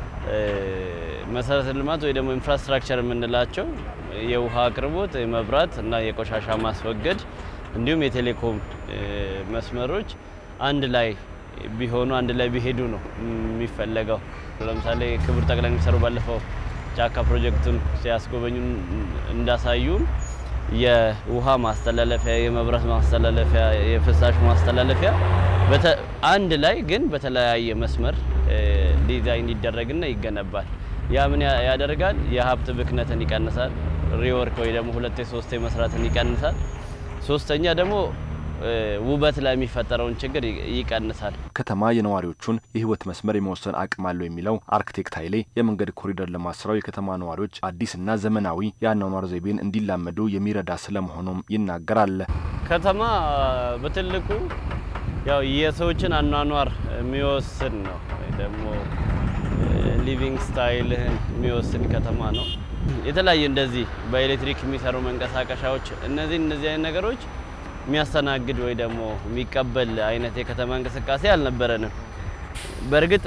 መሰረተ ልማት ወይ ደግሞ ኢንፍራስትራክቸር የምንላቸው የውሃ አቅርቦት፣ የመብራት እና የቆሻሻ ማስወገድ እንዲሁም የቴሌኮም መስመሮች አንድ ላይ ቢሆኑ አንድ ላይ ቢሄዱ ነው የሚፈለገው። ለምሳሌ ክቡር ጠቅላይ ሚኒስትሩ ባለፈው ጫካ ፕሮጀክቱን ሲያስጎበኙ እንዳሳዩን የውሃ ማስተላለፊያ፣ የመብራት ማስተላለፊያ፣ የፍሳሽ ማስተላለፊያ አንድ ላይ ግን በተለያየ መስመር ዲዛይን ይደረግና ይገነባል። ያ ምን ያደርጋል? የሀብት ብክነትን ይቀንሳል። ሪወርክ ወይ ደግሞ ሁለቴ ሶስቴ መስራትን ይቀንሳል። ሶስተኛ ደግሞ ውበት ላይ የሚፈጠረውን ችግር ይቀንሳል። ከተማ የነዋሪዎቹን የህይወት መስመር የመወሰን አቅም አለው የሚለው አርክቴክት ኃይሌ የመንገድ ኮሪደር ልማት ስራው የከተማ ነዋሪዎች አዲስና ዘመናዊ የአኗኗር ዘይቤን እንዲላመዱ የሚረዳ ስለመሆኑም ይናገራል። ከተማ በትልቁ ያው የሰዎችን አኗኗር የሚወስን ነው ወይ ደግሞ ሊቪንግ ስታይልህን የሚወስን ከተማ ነው። የተለያዩ እንደዚህ በኤሌክትሪክ የሚሰሩ መንቀሳቀሻዎች እነዚህ እነዚህ አይነት ነገሮች የሚያስተናግድ ወይ ደግሞ የሚቀበል አይነት የከተማ እንቅስቃሴ አልነበረንም። በእርግጥ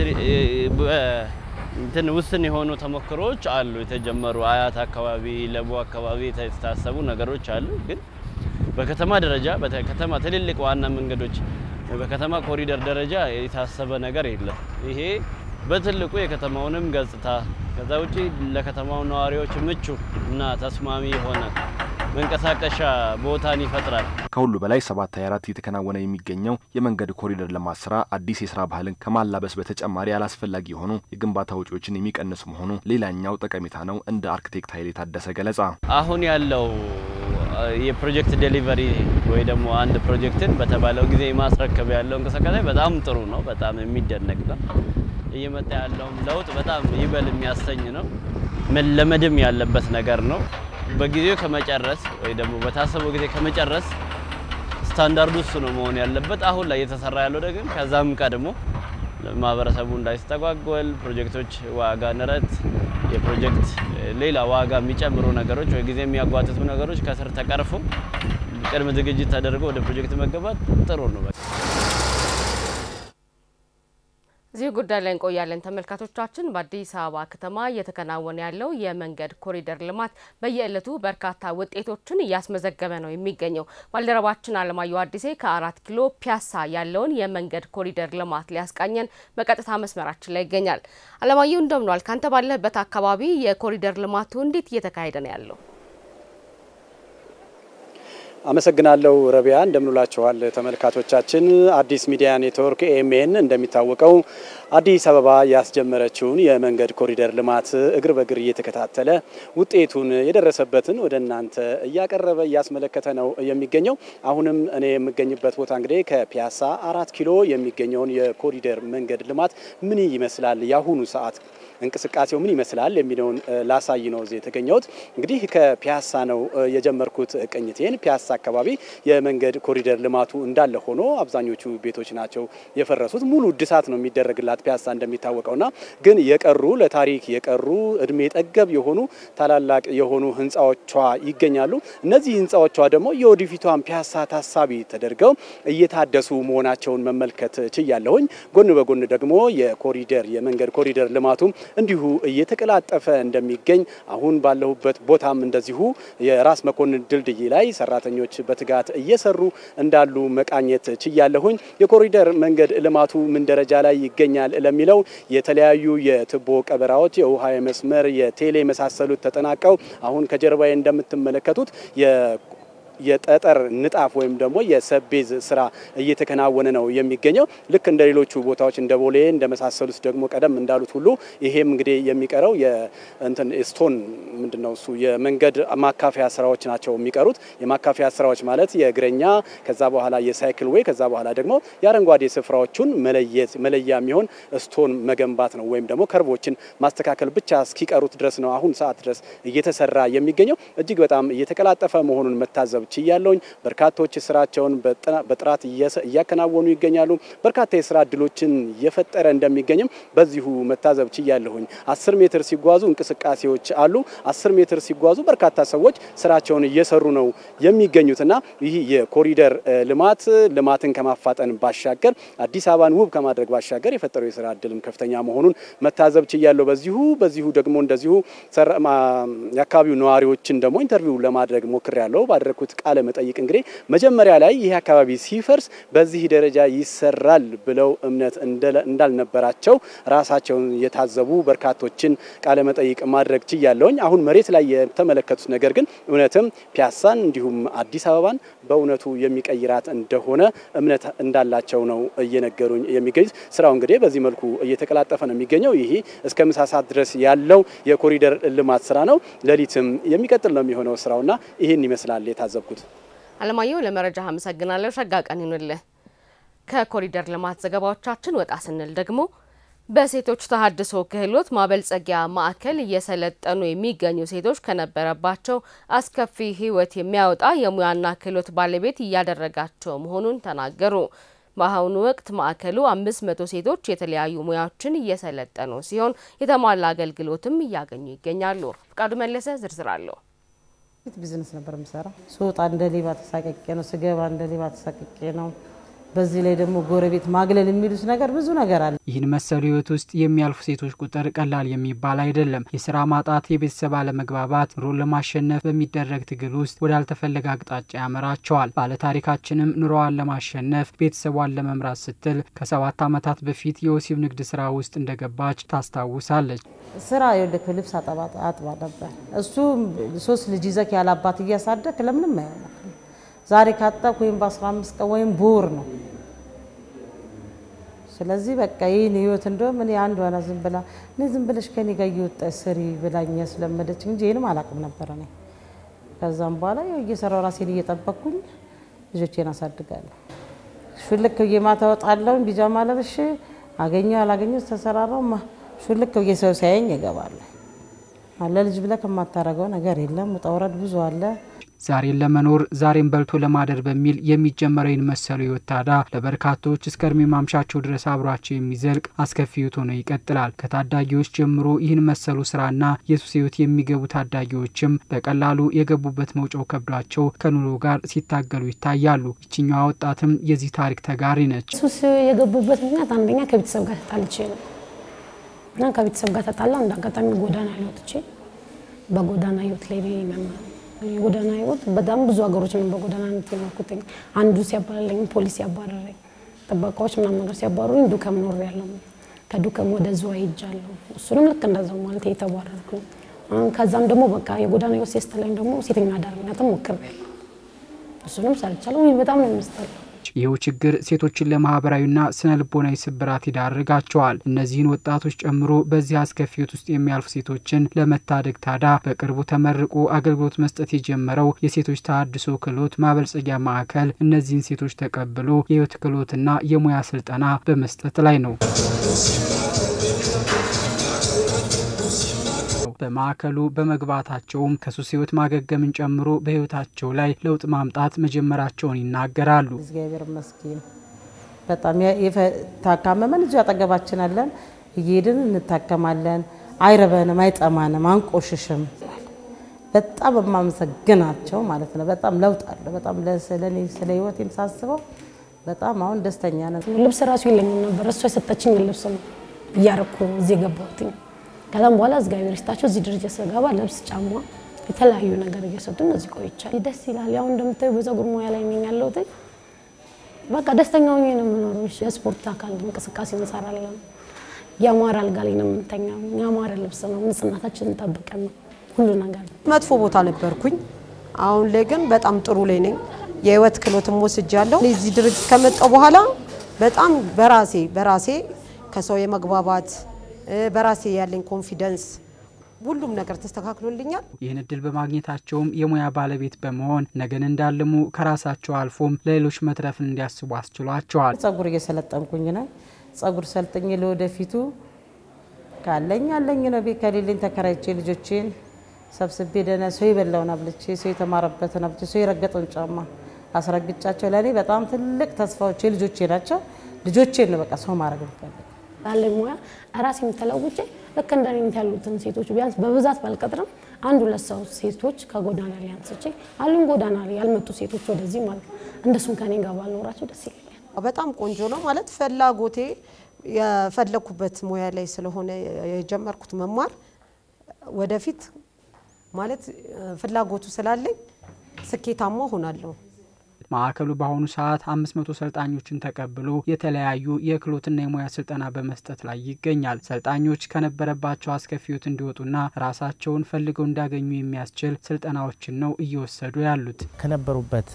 እንትን ውስን የሆኑ ተሞክሮዎች አሉ የተጀመሩ አያት አካባቢ፣ ለቡ አካባቢ የታሰቡ ነገሮች አሉ። ግን በከተማ ደረጃ በከተማ ትልልቅ ዋና መንገዶች በከተማ ኮሪደር ደረጃ የታሰበ ነገር የለም። ይሄ በትልቁ የከተማውንም ገጽታ ከዛ ውጪ ለከተማው ነዋሪዎች ምቹ እና ተስማሚ የሆነ መንቀሳቀሻ ቦታን ይፈጥራል። ከሁሉ በላይ ሰባት ሀያ አራት እየተከናወነ የሚገኘው የመንገድ ኮሪደር ልማት ስራ አዲስ የስራ ባህልን ከማላበስ በተጨማሪ አላስፈላጊ የሆኑ የግንባታ ወጪዎችን የሚቀንስ መሆኑ ሌላኛው ጠቀሜታ ነው። እንደ አርክቴክት ኃይሌ ታደሰ ገለጻ አሁን ያለው የፕሮጀክት ዴሊቨሪ ወይ ደግሞ አንድ ፕሮጀክትን በተባለው ጊዜ የማስረከብ ያለው እንቅስቃሴ በጣም ጥሩ ነው። በጣም የሚደነቅ ነው። እየመጣ ያለውም ለውጥ በጣም ይበል የሚያሰኝ ነው። መለመድም ያለበት ነገር ነው። በጊዜው ከመጨረስ ወይ ደግሞ በታሰበው ጊዜ ከመጨረስ ስታንዳርዱ እሱ ነው መሆን ያለበት። አሁን ላይ እየተሰራ ያለው ደግሞ ከዛም ቀድሞ ማህበረሰቡ እንዳይስተጓጎል ፕሮጀክቶች ዋጋ ንረት፣ የፕሮጀክት ሌላ ዋጋ የሚጨምሩ ነገሮች ወይ ጊዜ የሚያጓትቱ ነገሮች ከስር ተቀርፎ ቅድመ ዝግጅት ተደርጎ ወደ ፕሮጀክት መገባት ጥሩ ነው። እዚህ ጉዳይ ላይ እንቆያለን ተመልካቾቻችን። በአዲስ አበባ ከተማ እየተከናወነ ያለው የመንገድ ኮሪደር ልማት በየዕለቱ በርካታ ውጤቶችን እያስመዘገበ ነው የሚገኘው። ባልደረባችን አለማየሁ አዲሴ ከአራት ኪሎ ፒያሳ ያለውን የመንገድ ኮሪደር ልማት ሊያስቃኘን በቀጥታ መስመራችን ላይ ይገኛል። አለማየሁ እንደምኗል? ካንተ ባለህበት አካባቢ የኮሪደር ልማቱ እንዴት እየተካሄደ ነው ያለው? አመሰግናለሁ ረቢያ። እንደምንላችኋል ተመልካቾቻችን። አዲስ ሚዲያ ኔትወርክ ኤኤምኤን እንደሚታወቀው አዲስ አበባ ያስጀመረችውን የመንገድ ኮሪደር ልማት እግር በእግር እየተከታተለ ውጤቱን የደረሰበትን ወደ እናንተ እያቀረበ እያስመለከተ ነው የሚገኘው። አሁንም እኔ የምገኝበት ቦታ እንግዲህ ከፒያሳ አራት ኪሎ የሚገኘውን የኮሪደር መንገድ ልማት ምን ይመስላል፣ የአሁኑ ሰዓት እንቅስቃሴው ምን ይመስላል የሚለውን ላሳይ ነው እዚህ የተገኘሁት። እንግዲህ ከፒያሳ ነው የጀመርኩት ቅኝቴን። ፒያሳ አካባቢ የመንገድ ኮሪደር ልማቱ እንዳለ ሆኖ አብዛኞቹ ቤቶች ናቸው የፈረሱት። ሙሉ እድሳት ነው የሚደረግላት ፒያሳ እንደሚታወቀውና ግን የቀሩ ለታሪክ የቀሩ እድሜ ጠገብ የሆኑ ታላላቅ የሆኑ ህንፃዎቿ ይገኛሉ። እነዚህ ህንፃዎቿ ደግሞ የወደፊቷን ፒያሳ ታሳቢ ተደርገው እየታደሱ መሆናቸውን መመልከት ችያለሁኝ። ጎን በጎን ደግሞ የኮሪደር የመንገድ ኮሪደር ልማቱ እንዲሁ እየተቀላጠፈ እንደሚገኝ አሁን ባለሁበት ቦታም እንደዚሁ የራስ መኮንን ድልድይ ላይ ሰራተኞች በትጋት እየሰሩ እንዳሉ መቃኘት ችያለሁኝ። የኮሪደር መንገድ ልማቱ ምን ደረጃ ላይ ይገኛል ለሚለው የተለያዩ የትቦ ቀበራዎች፣ የውሃ መስመር፣ የቴሌ የመሳሰሉት ተጠናቀው አሁን ከጀርባዬ እንደምትመለከቱት የጠጠር ንጣፍ ወይም ደግሞ የሰቤዝ ስራ እየተከናወነ ነው የሚገኘው። ልክ እንደ ሌሎቹ ቦታዎች እንደ ቦሌ እንደመሳሰሉት ደግሞ ቀደም እንዳሉት ሁሉ ይሄም እንግዲህ የሚቀረው የእንትን ስቶን ምንድነው እሱ የመንገድ ማካፈያ ስራዎች ናቸው የሚቀሩት። የማካፈያ ስራዎች ማለት የእግረኛ ከዛ በኋላ የሳይክል ዌይ ከዛ በኋላ ደግሞ የአረንጓዴ ስፍራዎቹን መለየት መለያ የሚሆን ስቶን መገንባት ነው ወይም ደግሞ ከርቦችን ማስተካከል ብቻ እስኪቀሩት ድረስ ነው አሁን ሰዓት ድረስ እየተሰራ የሚገኘው። እጅግ በጣም እየተቀላጠፈ መሆኑን መታዘብ ችያለውኝ። በርካቶች ስራቸውን በጥራት እያከናወኑ ይገኛሉ። በርካታ የስራ እድሎችን እየፈጠረ እንደሚገኝም በዚሁ መታዘብ ችያለሁኝ። አስር ሜትር ሲጓዙ እንቅስቃሴዎች አሉ። አስር ሜትር ሲጓዙ በርካታ ሰዎች ስራቸውን እየሰሩ ነው የሚገኙትና ይህ የኮሪደር ልማት ልማትን ከማፋጠን ባሻገር አዲስ አበባን ውብ ከማድረግ ባሻገር የፈጠረው የስራ እድልም ከፍተኛ መሆኑን መታዘብ ችያለሁ። በዚሁ በዚሁ ደግሞ እንደዚሁ የአካባቢው ነዋሪዎችን ደግሞ ኢንተርቪው ለማድረግ ሞክሬያለሁ። ባደረግኩት ቃለ መጠይቅ እንግዲህ መጀመሪያ ላይ ይህ አካባቢ ሲፈርስ በዚህ ደረጃ ይሰራል ብለው እምነት እንዳልነበራቸው ራሳቸውን የታዘቡ በርካቶችን ቃለ መጠይቅ ማድረግ ችያለሁኝ። አሁን መሬት ላይ የተመለከቱት ነገር ግን እውነትም ፒያሳን እንዲሁም አዲስ አበባን በእውነቱ የሚቀይራት እንደሆነ እምነት እንዳላቸው ነው እየነገሩኝ የሚገኙት። ስራው እንግዲህ በዚህ መልኩ እየተቀላጠፈ ነው የሚገኘው። ይሄ እስከ ምሳ ሰዓት ድረስ ያለው የኮሪደር ልማት ስራ ነው። ሌሊትም የሚቀጥል ነው የሚሆነው ስራውና ይህን ይመስላል የታዘብኩት። አለማየሁ ለመረጃ አመሰግናለሁ። ሸጋ ቀን ይሁንልህ። ከኮሪደር ልማት ዘገባዎቻችን ወጣ ስንል ደግሞ በሴቶች ተሀድሶ ክህሎት ማበልጸጊያ ማዕከል እየሰለጠኑ የሚገኙ ሴቶች ከነበረባቸው አስከፊ ሕይወት የሚያወጣ የሙያና ክህሎት ባለቤት እያደረጋቸው መሆኑን ተናገሩ። በአሁኑ ወቅት ማዕከሉ አምስት መቶ ሴቶች የተለያዩ ሙያዎችን እየሰለጠኑ ሲሆን የተሟላ አገልግሎትም እያገኙ ይገኛሉ። ፍቃዱ መለሰ ዝርዝር አለው። ቢዝነስ ነበር የምሰራው። ስወጣ እንደ ሌባ ተሳቀቄ ነው፣ ስገባ እንደ ሌባ ተሳቀቄ ነው። በዚህ ላይ ደግሞ ጎረቤት ማግለል የሚሉት ነገር ብዙ ነገር አለ። ይህን መሰሉ ህይወት ውስጥ የሚያልፉ ሴቶች ቁጥር ቀላል የሚባል አይደለም። የስራ ማጣት፣ የቤተሰብ አለመግባባት ኑሮን ለማሸነፍ በሚደረግ ትግል ውስጥ ወዳልተፈለገ አቅጣጫ ያመራቸዋል። ባለታሪካችንም ኑሮዋን ለማሸነፍ ቤተሰቧን ለመምራት ስትል ከሰባት ዓመታት በፊት የወሲብ ንግድ ስራ ውስጥ እንደገባች ታስታውሳለች። ስራ የወለክ ልብስ አጥባ ነበር። እሱ ሶስት ልጅ ይዘክ ያለ አባት እያሳደግ ለምንም አይሆንም። ዛሬ ካጣክ ወይም በ15 ቀን ወይም በወር ነው። ስለዚህ በቃ ይህን ህይወት እንደውም እኔ አንድ ዋና ዝም ብላ እኔ ዝም ብለሽ ከኔ ጋር እየወጣች ስሪ ብላኝ ያስለመደች እንጂ ይህንም አላውቅም ነበረ እኔ። ከዛም በኋላ ያው እየሰራው ራሴን እየጠበቅኩኝ ልጆቼን አሳድጋለሁ። ሹልክ ብዬ ማታ እወጣለሁ፣ ቢጃማ ለብሼ አገኘው አላገኘው ተሰራራው ሹልክ ብዬ ሰው ሲያየኝ እገባለሁ። ለልጅ ብለህ ከማታረገው ነገር የለም። ውጣ ውረድ ብዙ አለ። ዛሬን ለመኖር ዛሬን በልቶ ለማደር በሚል የሚጀመረው ይህን መሰሉ ህይወት ታዲያ ለበርካቶች እስከ እድሜ ማምሻቸው ድረስ አብሯቸው የሚዘልቅ አስከፊ ህይወት ሆኖ ይቀጥላል። ከታዳጊዎች ጀምሮ ይህን መሰሉ ስራና የሱስ ህይወት የሚገቡ ታዳጊዎችም በቀላሉ የገቡበት መውጫው ከብዷቸው ከኑሮ ጋር ሲታገሉ ይታያሉ። ይችኛዋ ወጣትም የዚህ ታሪክ ተጋሪ ነች። ሱስ የገቡበት ምክንያት አንደኛ ከቤተሰብ ጋር ተጣልቼ ነው እና ከቤተሰብ ጋር ተጣላ እንደ አጋጣሚ ጎዳና ላይ ወጥቼ በጎዳና ህይወት ላይ የጎዳና ህይወት በጣም ብዙ ሀገሮች ነው በጎዳና ነት የኖርኩትኝ። አንዱ ሲያባረረኝ ፖሊስ ሲያባረረኝ ጥበቃዎች ምናምን ነገር ሲያባረሩኝ ዱከም ኖር ያለው ከዱከም ወደ ዝዋይ ሄጃለሁ። እሱንም ልክ እንደዛው ማለት የተባረርኩ ከዛም ደግሞ በቃ የጎዳና ህይወት ሲያስጠላኝ ደግሞ ሴተኛ አዳሪነትም ሞክሬያለሁ። እሱንም ሰርቻለሁ። በጣም ነው የሚያስጠላው። ይኸው ችግር ሴቶችን ለማህበራዊና ስነ ልቦናዊ ስብራት ይዳርጋቸዋል። እነዚህን ወጣቶች ጨምሮ በዚህ አስከፊ ህይወት ውስጥ የሚያልፉ ሴቶችን ለመታደግ ታዳ በቅርቡ ተመርቆ አገልግሎት መስጠት የጀመረው የሴቶች ተሀድሶ ክህሎት ማበልጸጊያ ማዕከል እነዚህን ሴቶች ተቀብሎ የህይወት ክህሎትና የሙያ ስልጠና በመስጠት ላይ ነው። በማዕከሉ በመግባታቸውም ከሱስ ህይወት ማገገምን ጨምሮ በህይወታቸው ላይ ለውጥ ማምጣት መጀመራቸውን ይናገራሉ። እግዚአብሔር ይመስገን በጣም ታካመመን እዚሁ አጠገባችን አለን። እየሄድን እንታከማለን። አይረበንም፣ አይጠማንም፣ አንቆሽሽም። በጣም የማመሰግናቸው ማለት ነው። በጣም ለውጥ አለ። በጣም ስለኔ ስለ ህይወቴም ሳስበው በጣም አሁን ደስተኛ ነን። ልብስ ራሱ የለኝም ነበር። እሷ የሰጠችኝ ልብስ ነው እያረኩ እዚህ የገባሁትኝ። ከዛም በኋላ እግዚአብሔር ይስጣቸው እዚህ ደረጃ ስገባ ልብስ፣ ጫማ፣ የተለያዩ ነገር እየሰጡን እዚህ ቆይቻለሁ። ደስ ይላል። ያው እንደምታዩ በፀጉር ሙያ ላይ ነኝ ያለሁት። በቃ ደስተኛ ሆኜ ነው የምኖረው። የስፖርት አካል እንቅስቃሴ እንሰራለን። ያማረ አልጋ ላይ ነው የምንተኛው። ያማረ ልብስ ነው፣ ንጽህናታችንን ጠብቀን ነው ሁሉ ነገር። መጥፎ ቦታ ነበርኩኝ። አሁን ላይ ግን በጣም ጥሩ ላይ ነኝ። የህይወት ክህሎትም ወስጃለሁ። እዚህ ድርጅት ከመጣሁ በኋላ በጣም በራሴ በራሴ ከሰው የመግባባት በራሴ ያለኝ ኮንፊደንስ ሁሉም ነገር ተስተካክሎልኛል። ይህን እድል በማግኘታቸውም የሙያ ባለቤት በመሆን ነገን እንዳልሙ ከራሳቸው አልፎም ለሌሎች መትረፍን እንዲያስቡ አስችሏቸዋል። ጸጉር እየሰለጠንኩኝ ነው። ጸጉር ሰልጥኝ ለወደፊቱ ካለኝ አለኝ ነው። ቤት ከሌለኝ ተከራይቼ ልጆቼን ሰብስቤ ደህና ሰው የበላውን አብልቼ ሰው የተማረበትን አብልቼ ሰው የረገጠውን ጫማ አስረግጫቸው ለእኔ በጣም ትልቅ ተስፋዎቼ ልጆቼ ናቸው። ልጆቼን ነው በቃ ሰው ማድረግ የምፈልገው። ባለኝ ሙያ ራሴን ተለውጬ ልክ እንደኔ ያሉትን ሴቶች ቢያንስ በብዛት ባልቀጥርም አንድ ሁለት ሰው ሴቶች ከጎዳና ላይ አንስቼ አሉን ጎዳና ላይ ያልመጡ ሴቶች ወደዚህ ማለት ነው እንደሱም ከኔ ጋር ባልኖራቸው ደስ ይለኛል። በጣም ቆንጆ ነው ማለት ፍላጎቴ የፈለኩበት ሙያ ላይ ስለሆነ የጀመርኩት መማር ወደፊት ማለት ፍላጎቱ ስላለኝ ስኬታማ ሆናለሁ። ማዕከሉ በአሁኑ ሰዓት አምስት መቶ ሰልጣኞችን ተቀብሎ የተለያዩ የክህሎትና የሙያ ስልጠና በመስጠት ላይ ይገኛል። ሰልጣኞች ከነበረባቸው አስከፊ ሕይወት እንዲወጡና ራሳቸውን ፈልገው እንዲያገኙ የሚያስችል ስልጠናዎችን ነው እየወሰዱ ያሉት። ከነበሩበት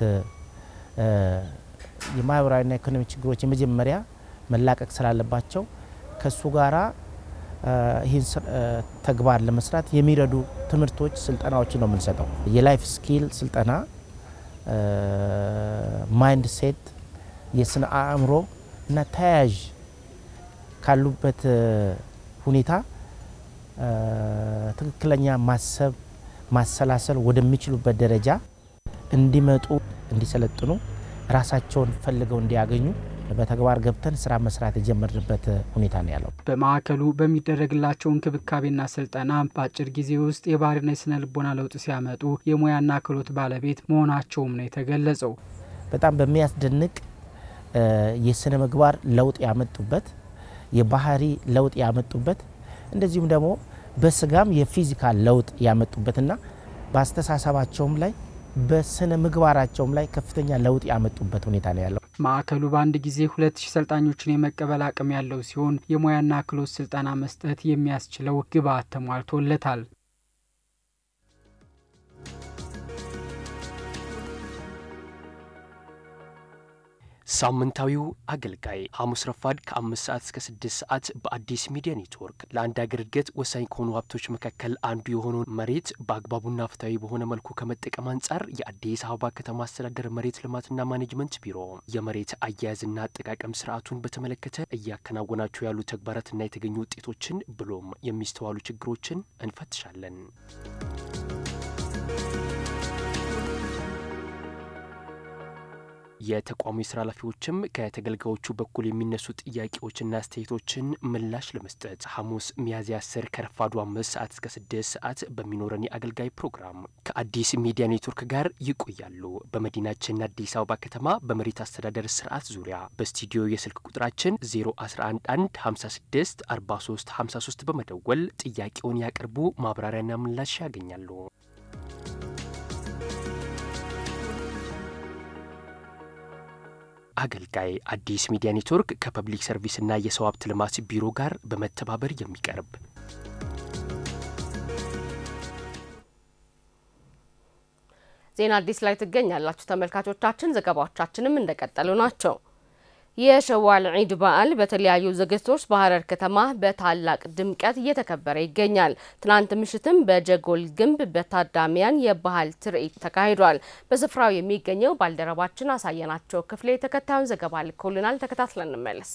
የማህበራዊና ኢኮኖሚ ችግሮች የመጀመሪያ መላቀቅ ስላለባቸው ከሱ ጋራ ይህን ተግባር ለመስራት የሚረዱ ትምህርቶች፣ ስልጠናዎችን ነው የምንሰጠው። የላይፍ ስኪል ስልጠና ማይንድ ሴት፣ የስነ አእምሮ እና ተያያዥ ካሉበት ሁኔታ ትክክለኛ ማሰብ ማሰላሰል ወደሚችሉበት ደረጃ እንዲመጡ እንዲሰለጥኑ ራሳቸውን ፈልገው እንዲያገኙ በተግባር ገብተን ስራ መስራት የጀመርንበት ሁኔታ ነው ያለው። በማዕከሉ በሚደረግላቸው እንክብካቤና ስልጠና በአጭር ጊዜ ውስጥ የባህሪና የስነ ልቦና ለውጥ ሲያመጡ የሙያና ክህሎት ባለቤት መሆናቸውም ነው የተገለጸው። በጣም በሚያስደንቅ የስነ ምግባር ለውጥ ያመጡበት፣ የባህሪ ለውጥ ያመጡበት እንደዚሁም ደግሞ በስጋም የፊዚካል ለውጥ ያመጡበትና በአስተሳሰባቸውም ላይ በስነ ምግባራቸውም ላይ ከፍተኛ ለውጥ ያመጡበት ሁኔታ ነው ያለው። ማዕከሉ በአንድ ጊዜ ሁለት ሺህ ሰልጣኞችን የመቀበል አቅም ያለው ሲሆን የሙያና ክህሎት ስልጠና መስጠት የሚያስችለው ግብዓት ተሟልቶለታል። ሳምንታዊው አገልጋይ ሐሙስ ረፋድ ከአምስት ሰዓት እስከ ስድስት ሰዓት በአዲስ ሚዲያ ኔትወርክ ለአንድ አገር እድገት ወሳኝ ከሆኑ ሀብቶች መካከል አንዱ የሆነውን መሬት በአግባቡና ፍትሐዊ በሆነ መልኩ ከመጠቀም አንጻር የአዲስ አበባ ከተማ አስተዳደር መሬት ልማትና ማኔጅመንት ቢሮ የመሬት አያያዝና አጠቃቀም ስርዓቱን በተመለከተ እያከናወናቸው ያሉ ተግባራትና የተገኙ ውጤቶችን ብሎም የሚስተዋሉ ችግሮችን እንፈትሻለን። የተቋሙ የስራ ኃላፊዎችም ከተገልጋዮቹ በኩል የሚነሱ ጥያቄዎችና አስተያየቶችን ምላሽ ለመስጠት ሐሙስ ሚያዝያ አስር ከረፋዱ አምስት ሰዓት እስከ ስድስት ሰዓት በሚኖረን የአገልጋይ ፕሮግራም ከአዲስ ሚዲያ ኔትወርክ ጋር ይቆያሉ። በመዲናችን አዲስ አበባ ከተማ በመሬት አስተዳደር ስርዓት ዙሪያ በስቱዲዮ የስልክ ቁጥራችን 0111 56 43 53 በመደወል ጥያቄውን ያቅርቡ፣ ማብራሪያና ምላሽ ያገኛሉ። አገልጋይ አዲስ ሚዲያ ኔትወርክ ከፐብሊክ ሰርቪስና የሰው ሀብት ልማት ቢሮ ጋር በመተባበር የሚቀርብ ዜና አዲስ ላይ ትገኛላችሁ ተመልካቾቻችን። ዘገባዎቻችንም እንደቀጠሉ ናቸው። የሸዋል ዒድ በዓል በተለያዩ ዝግጅቶች በሀረር ከተማ በታላቅ ድምቀት እየተከበረ ይገኛል። ትናንት ምሽትም በጀጎል ግንብ በታዳሚያን የባህል ትርኢት ተካሂዷል። በስፍራው የሚገኘው ባልደረባችን አሳየናቸው ክፍሌ ተከታዩን ዘገባ ልኮልናል። ተከታትለን እንመለስ።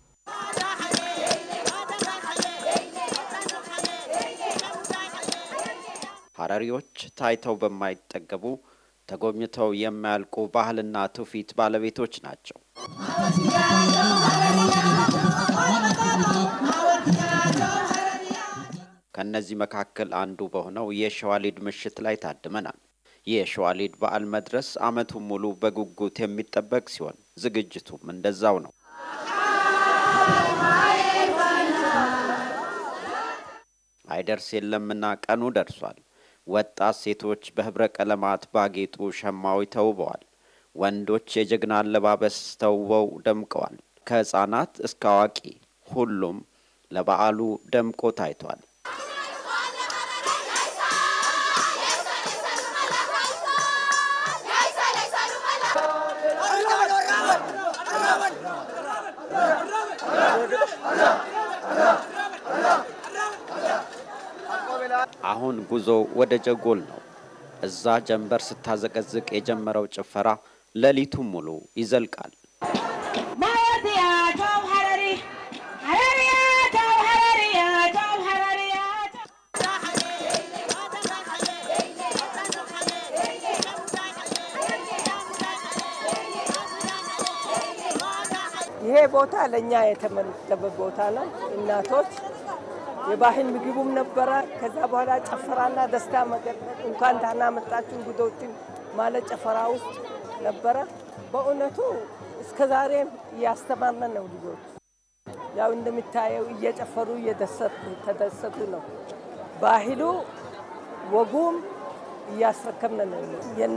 ሀረሪዎች ታይተው በማይጠገቡ ተጎብኝተው የማያልቁ ባህልና ትውፊት ባለቤቶች ናቸው። ከእነዚህ መካከል አንዱ በሆነው የሸዋሊድ ምሽት ላይ ታድመናል። የሸዋሊድ በዓል መድረስ ዓመቱን ሙሉ በጉጉት የሚጠበቅ ሲሆን ዝግጅቱም እንደዛው ነው። አይደርስ የለምና ቀኑ ደርሷል። ወጣት ሴቶች በህብረ ቀለማት ባጌጡ ሸማዎች ተውበዋል። ወንዶች የጀግና አለባበስ ተውበው ደምቀዋል። ከህፃናት እስከ አዋቂ ሁሉም ለበዓሉ ደምቆ ታይቷል። አሁን ጉዞ ወደ ጀጎል ነው። እዛ ጀንበር ስታዘቀዝቅ የጀመረው ጭፈራ ሌሊቱን ሙሉ ይዘልቃል። ይሄ ቦታ ለእኛ የተመደበ ቦታ ነው። እናቶች የባህል ምግቡም ነበረ። ከዛ በኋላ ጨፈራና ደስታ መገለጥ እንኳን ደህና መጣችሁ እንግዶችን ማለት ጨፈራ ውስጥ ነበረ። በእውነቱ እስከ ዛሬም እያስተማርነ ነው ልጆች ያው እንደሚታየው እየጨፈሩ እየተደሰቱ ነው። ባህሉ ወጉም እያስረከብን ነው።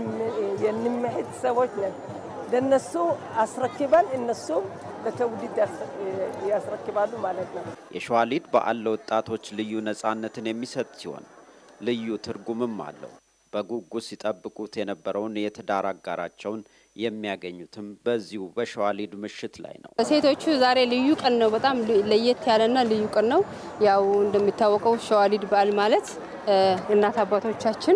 የንምሄድ ሰዎች ነን። ለነሱ አስረክበን እነሱም ለትውልድ ያስረክባሉ ማለት ነው። የሸዋሊድ በዓል ለወጣቶች ልዩ ነጻነትን የሚሰጥ ሲሆን ልዩ ትርጉምም አለው። በጉጉት ሲጠብቁት የነበረውን የትዳር አጋራቸውን የሚያገኙትም በዚሁ በሸዋሊድ ምሽት ላይ ነው። ሴቶቹ ዛሬ ልዩ ቀን ነው። በጣም ለየት ያለና ልዩ ቀን ነው። ያው እንደሚታወቀው ሸዋሊድ በዓል ማለት እናት አባቶቻችን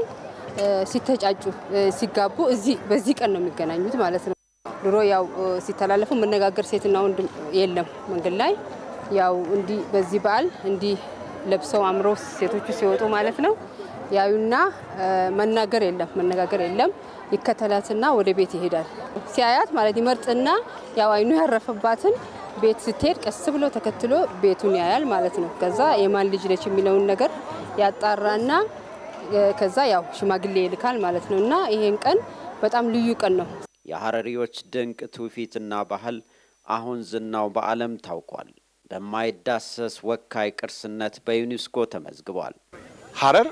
ሲተጫጩ ሲጋቡ እዚህ በዚህ ቀን ነው የሚገናኙት ማለት ነው። ድሮ ያው ሲተላለፉ መነጋገር ሴትና ወንድ የለም መንገድ ላይ ያው እንዲህ በዚህ በዓል እንዲህ ለብሰው አምረው ሴቶቹ ሲወጡ ማለት ነው ያዩና መናገር የለም መነጋገር የለም። ይከተላትና ወደ ቤት ይሄዳል። ሲያያት ማለት ይመርጥና ያው አይኑ ያረፈባትን ቤት ስትሄድ ቀስ ብሎ ተከትሎ ቤቱን ያያል ማለት ነው። ከዛ የማን ልጅ ነች የሚለውን ነገር ያጣራና ከዛ ያው ሽማግሌ ይልካል ማለት ነው። እና ይሄን ቀን በጣም ልዩ ቀን ነው። የሀረሪዎች ድንቅ ትውፊትና ባህል አሁን ዝናው በዓለም ታውቋል። በማይዳሰስ ወካይ ቅርስነት በዩኔስኮ ተመዝግቧል። ሀረር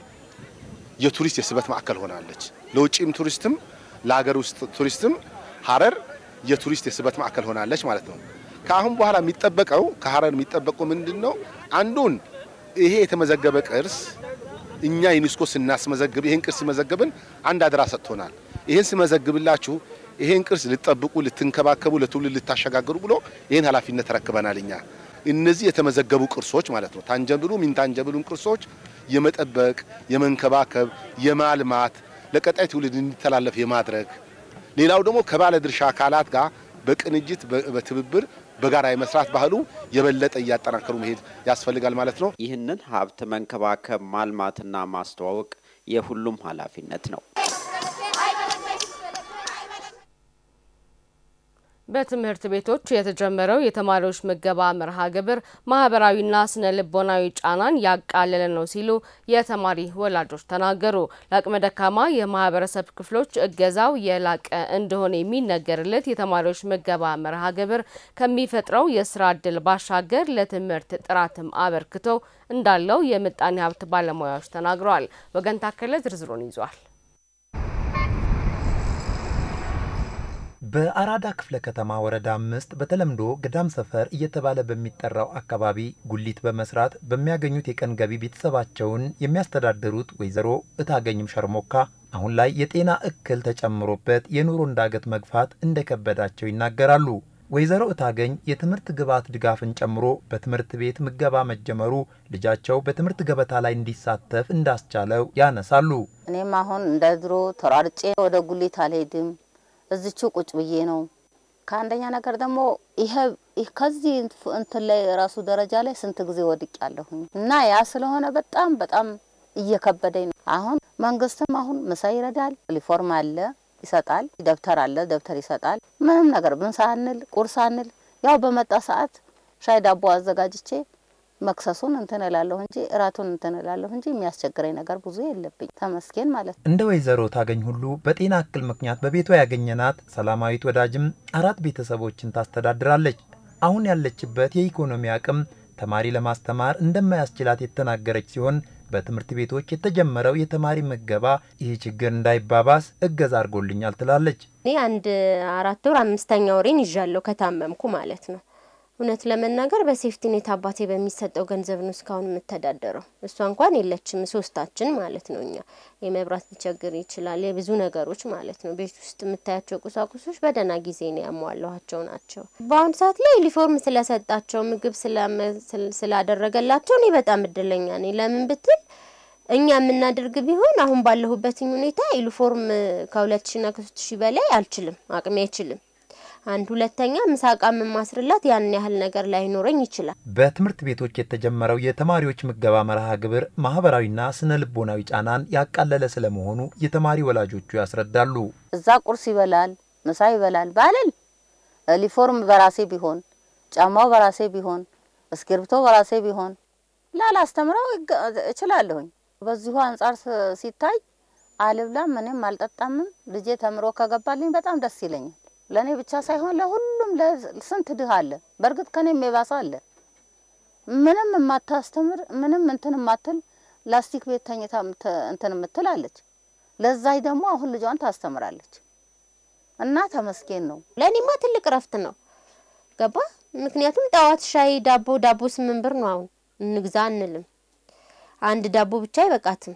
የቱሪስት የስበት ማዕከል ሆናለች። ለውጭም ቱሪስትም ለሀገር ውስጥ ቱሪስትም ሀረር የቱሪስት የስበት ማዕከል ሆናለች ማለት ነው። ከአሁን በኋላ የሚጠበቀው ከሀረር የሚጠበቀው ምንድን ነው? አንዱን ይሄ የተመዘገበ ቅርስ እኛ ዩኔስኮ ስናስመዘግብ ይሄን ቅርስ ሲመዘገብን አንድ አደራ ሰጥቶናል። ይሄን ስመዘግብላችሁ ይሄን ቅርስ ልጠብቁ፣ ልትንከባከቡ፣ ለትውልድ ልታሸጋግሩ ብሎ ይሄን ኃላፊነት ተረክበናል እኛ እነዚህ የተመዘገቡ ቅርሶች ማለት ነው ታንጀብሉም ኢንታንጀብሉም ቅርሶች የመጠበቅ የመንከባከብ የማልማት ለቀጣይ ትውልድ እንዲተላለፍ የማድረግ ሌላው ደግሞ ከባለ ድርሻ አካላት ጋር በቅንጅት በትብብር በጋራ የመስራት ባህሉ የበለጠ እያጠናከሩ መሄድ ያስፈልጋል ማለት ነው። ይህንን ሀብት መንከባከብ ማልማትና ማስተዋወቅ የሁሉም ኃላፊነት ነው። በትምህርት ቤቶች የተጀመረው የተማሪዎች ምገባ መርሃ ግብር ማህበራዊና ስነ ልቦናዊ ጫናን ያቃለለ ነው ሲሉ የተማሪ ወላጆች ተናገሩ። ለአቅመ ደካማ የማህበረሰብ ክፍሎች እገዛው የላቀ እንደሆነ የሚነገርለት የተማሪዎች ምገባ መርሃ ግብር ከሚፈጥረው የስራ እድል ባሻገር ለትምህርት ጥራትም አበርክቶ እንዳለው የምጣኔ ሀብት ባለሙያዎች ተናግረዋል። ወገን ታከለ ዝርዝሩን ይዟል። በአራዳ ክፍለ ከተማ ወረዳ አምስት በተለምዶ ገዳም ሰፈር እየተባለ በሚጠራው አካባቢ ጉሊት በመስራት በሚያገኙት የቀን ገቢ ቤተሰባቸውን የሚያስተዳድሩት ወይዘሮ እታገኝም ሸርሞካ አሁን ላይ የጤና እክል ተጨምሮበት የኑሮ እንዳገት መግፋት እንደከበዳቸው ይናገራሉ። ወይዘሮ እታገኝ የትምህርት ግብዓት ድጋፍን ጨምሮ በትምህርት ቤት ምገባ መጀመሩ ልጃቸው በትምህርት ገበታ ላይ እንዲሳተፍ እንዳስቻለው ያነሳሉ። እኔም አሁን እንደ ድሮ ተሯርጬ ወደ ጉሊት አልሄድም እዚቹ ቁጭ ብዬ ነው። ከአንደኛ ነገር ደግሞ ይሄ ከዚህ እንትን ላይ ራሱ ደረጃ ላይ ስንት ጊዜ ወድቅ ያለሁኝ እና ያ ስለሆነ በጣም በጣም እየከበደኝ ነው። አሁን መንግስትም አሁን ምሳ ይረዳል፣ ዩኒፎርም አለ ይሰጣል፣ ደብተር አለ ደብተር ይሰጣል። ምንም ነገር ምሳ አንል ቁርስ አንል ያው በመጣ ሰዓት ሻይ ዳቦ አዘጋጅቼ መክሰሱን እንትን እላለሁ እንጂ እራቱን እንትን እላለሁ እንጂ የሚያስቸግረኝ ነገር ብዙ የለብኝ። ተመስገን ማለት ነው። እንደ ወይዘሮ ታገኝ ሁሉ በጤና እክል ምክንያት በቤቷ ያገኘናት ሰላማዊት ወዳጅም አራት ቤተሰቦችን ታስተዳድራለች። አሁን ያለችበት የኢኮኖሚ አቅም ተማሪ ለማስተማር እንደማያስችላት የተናገረች ሲሆን በትምህርት ቤቶች የተጀመረው የተማሪ ምገባ ይህ ችግር እንዳይባባስ እገዛ አድርጎልኛል ትላለች። እኔ አንድ አራት ወር አምስተኛ ወሬን ይዣለሁ ከታመምኩ ማለት ነው። እውነት ለመናገር በሴፍቲ ኔት አባቴ በሚሰጠው ገንዘብ ነው እስካሁን የምተዳደረው። እሷ እንኳን የለችም፣ ሶስታችን ማለት ነው። እኛ የመብራት ሊቸግር ይችላል፣ የብዙ ነገሮች ማለት ነው። ቤት ውስጥ የምታያቸው ቁሳቁሶች በደህና ጊዜ ነው ያሟላኋቸው ናቸው። በአሁኑ ሰዓት ላይ ዩኒፎርም ስለሰጣቸው ምግብ ስላደረገላቸው እኔ በጣም እድለኛ ነኝ። ለምን ብትል እኛ የምናደርግ ቢሆን አሁን ባለሁበትኝ ሁኔታ ዩኒፎርም ከሁለት ሺና ከሶስት ሺህ በላይ አልችልም፣ አቅሜ አይችልም። አንድ ሁለተኛ ምሳቃ የማስርላት ያን ያህል ነገር ላይኖረኝ ይችላል። በትምህርት ቤቶች የተጀመረው የተማሪዎች ምገባ መርሃ ግብር ማህበራዊና ስነ ልቦናዊ ጫናን ያቃለለ ስለመሆኑ የተማሪ ወላጆቹ ያስረዳሉ። እዛ ቁርስ ይበላል፣ ምሳ ይበላል ባልል ዩኒፎርም በራሴ ቢሆን ጫማው በራሴ ቢሆን እስክሪብቶ በራሴ ቢሆን ላላስተምረው እችላለሁኝ። በዚሁ አንጻር ሲታይ አልብላም ምንም አልጠጣምም። ልጄ ተምሮ ከገባልኝ በጣም ደስ ይለኛል። ለእኔ ብቻ ሳይሆን ለሁሉም ስንት ድህ አለ። በእርግጥ ከኔም የባሰ አለ። ምንም የማታስተምር ምንም እንትን የማትል ላስቲክ ቤት ተኝታ እንትን የምትል አለች። ለዛይ ደግሞ አሁን ልጇን ታስተምራለች እና ተመስገን ነው። ለእኔማ ትልቅ እረፍት ነው። ገባ ምክንያቱም ጠዋት ሻይ ዳቦ ዳቦ ስምንት ብር ነው። አሁን እንግዛ አንልም። አንድ ዳቦ ብቻ አይበቃትም።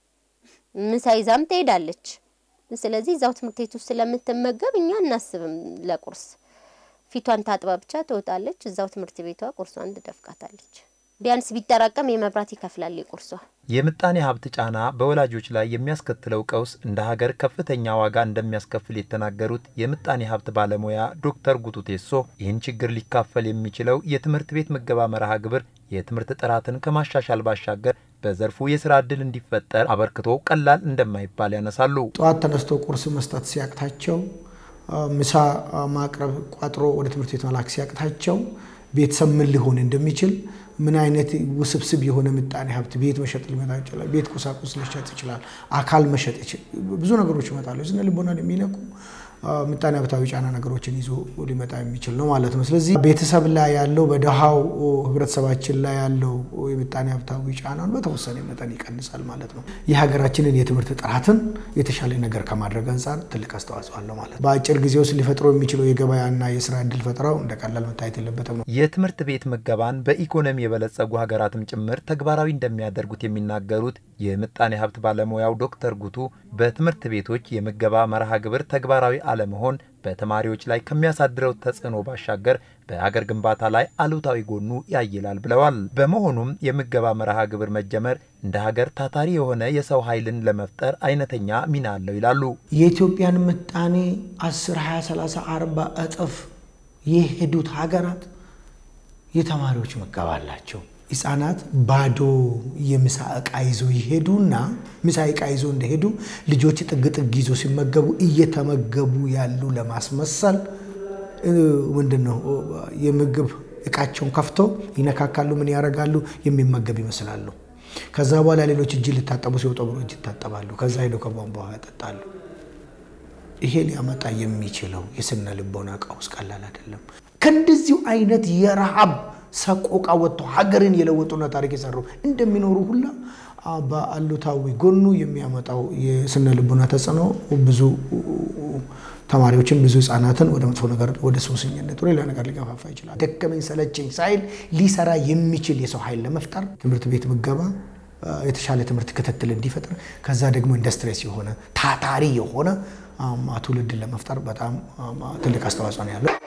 ምሳ ይዛም ትሄዳለች። ስለዚህ እዛው ትምህርት ቤት ውስጥ ስለምትመገብ እኛ እናስብም ለቁርስ ፊቷን ታጥባ ብቻ ትወጣለች። እዛው ትምህርት ቤቷ ቁርሷን ትደፍቃታለች። ቢያንስ ቢጠራቀም የመብራት ይከፍላል የቁርሷ። የምጣኔ ሀብት ጫና በወላጆች ላይ የሚያስከትለው ቀውስ እንደ ሀገር ከፍተኛ ዋጋ እንደሚያስከፍል የተናገሩት የምጣኔ ሀብት ባለሙያ ዶክተር ጉቱ ቴሶ ይህን ችግር ሊካፈል የሚችለው የትምህርት ቤት ምገባ መርሃ ግብር የትምህርት ጥራትን ከማሻሻል ባሻገር በዘርፉ የስራ እድል እንዲፈጠር አበርክቶ ቀላል እንደማይባል ያነሳሉ። ጠዋት ተነስቶ ቁርስ መስጠት ሲያቅታቸው፣ ምሳ ማቅረብ ቋጥሮ ወደ ትምህርት ቤት መላክ ሲያቅታቸው ቤተሰብ ምን ሊሆን እንደሚችል ምን አይነት ውስብስብ የሆነ ምጣኔ ሀብት ቤት መሸጥ ሊመጣ ይችላል። ቤት ቁሳቁስ ሊሸጥ ይችላል። አካል መሸጥ ብዙ ነገሮች ይመጣሉ። ስነ ልቦናን የሚነኩ ምጣኔ ሀብታዊ ጫና ነገሮችን ይዞ ሊመጣ የሚችል ነው ማለት ነው። ስለዚህ ቤተሰብ ላይ ያለው በደሃው ህብረተሰባችን ላይ ያለው የምጣኔ ሀብታዊ ጫናን በተወሰነ መጠን ይቀንሳል ማለት ነው። የሀገራችንን የትምህርት ጥራትን የተሻለ ነገር ከማድረግ አንጻር ትልቅ አስተዋጽኦ አለው ማለት ነው። በአጭር ጊዜ ውስጥ ሊፈጥረው የሚችለው የገበያና የስራ እድል ፈጠራው እንደ ቀላል መታየት የለበትም ነው። የትምህርት ቤት ምገባን በኢኮኖሚ የበለጸጉ ሀገራትም ጭምር ተግባራዊ እንደሚያደርጉት የሚናገሩት የምጣኔ ሀብት ባለሙያው ዶክተር ጉቱ በትምህርት ቤቶች የምገባ መርሃ ግብር ተግባራዊ አለመሆን በተማሪዎች ላይ ከሚያሳድረው ተጽዕኖ ባሻገር በሀገር ግንባታ ላይ አሉታዊ ጎኑ ያይላል ብለዋል። በመሆኑም የምገባ መርሃ ግብር መጀመር እንደ ሀገር ታታሪ የሆነ የሰው ኃይልን ለመፍጠር አይነተኛ ሚና አለው ይላሉ። የኢትዮጵያን ምጣኔ 10፣ 20፣ 30፣ 40 እጥፍ የሄዱት ሀገራት የተማሪዎች ምገባ አላቸው። ህጻናት ባዶ የምሳ እቃ ይዞ ይሄዱና ምሳ እቃ ይዞ እንደሄዱ ልጆች ጥግ ጥግ ይዞ ሲመገቡ እየተመገቡ ያሉ ለማስመሰል ምንድን ነው የምግብ እቃቸውን ከፍቶ ይነካካሉ። ምን ያደርጋሉ? የሚመገብ ይመስላሉ። ከዛ በኋላ ሌሎች እጅ ሊታጠቡ ሲወጡ ብሎ እጅ ይታጠባሉ። ከዛ ሄደው ከቧንቧ ውሃ ያጠጣሉ። ይሄ ሊያመጣ የሚችለው የስነ ልቦና ቀውስ ቀላል አይደለም። ከእንደዚሁ አይነት የረሃብ ሰቆቃ ወጥቶ ሀገርን የለወጡና ታሪክ የሰሩ እንደሚኖሩ ሁላ በአሉታዊ ጎኑ የሚያመጣው የስነ ልቦና ተጽዕኖ ብዙ ተማሪዎችን ብዙ ህጻናትን ወደ መጥፎ ነገር ወደ ሱሰኝነት ሌላ ነገር ሊገፋፋ ይችላል። ደከመኝ ሰለቸኝ ሳይል ሊሰራ የሚችል የሰው ኃይል ለመፍጠር ትምህርት ቤት ምገባ የተሻለ ትምህርት ክትትል እንዲፈጥር ከዛ ደግሞ ኢንዱስትሪስ የሆነ ታታሪ የሆነ ትውልድን ለመፍጠር በጣም ትልቅ አስተዋጽኦ ነው ያለው።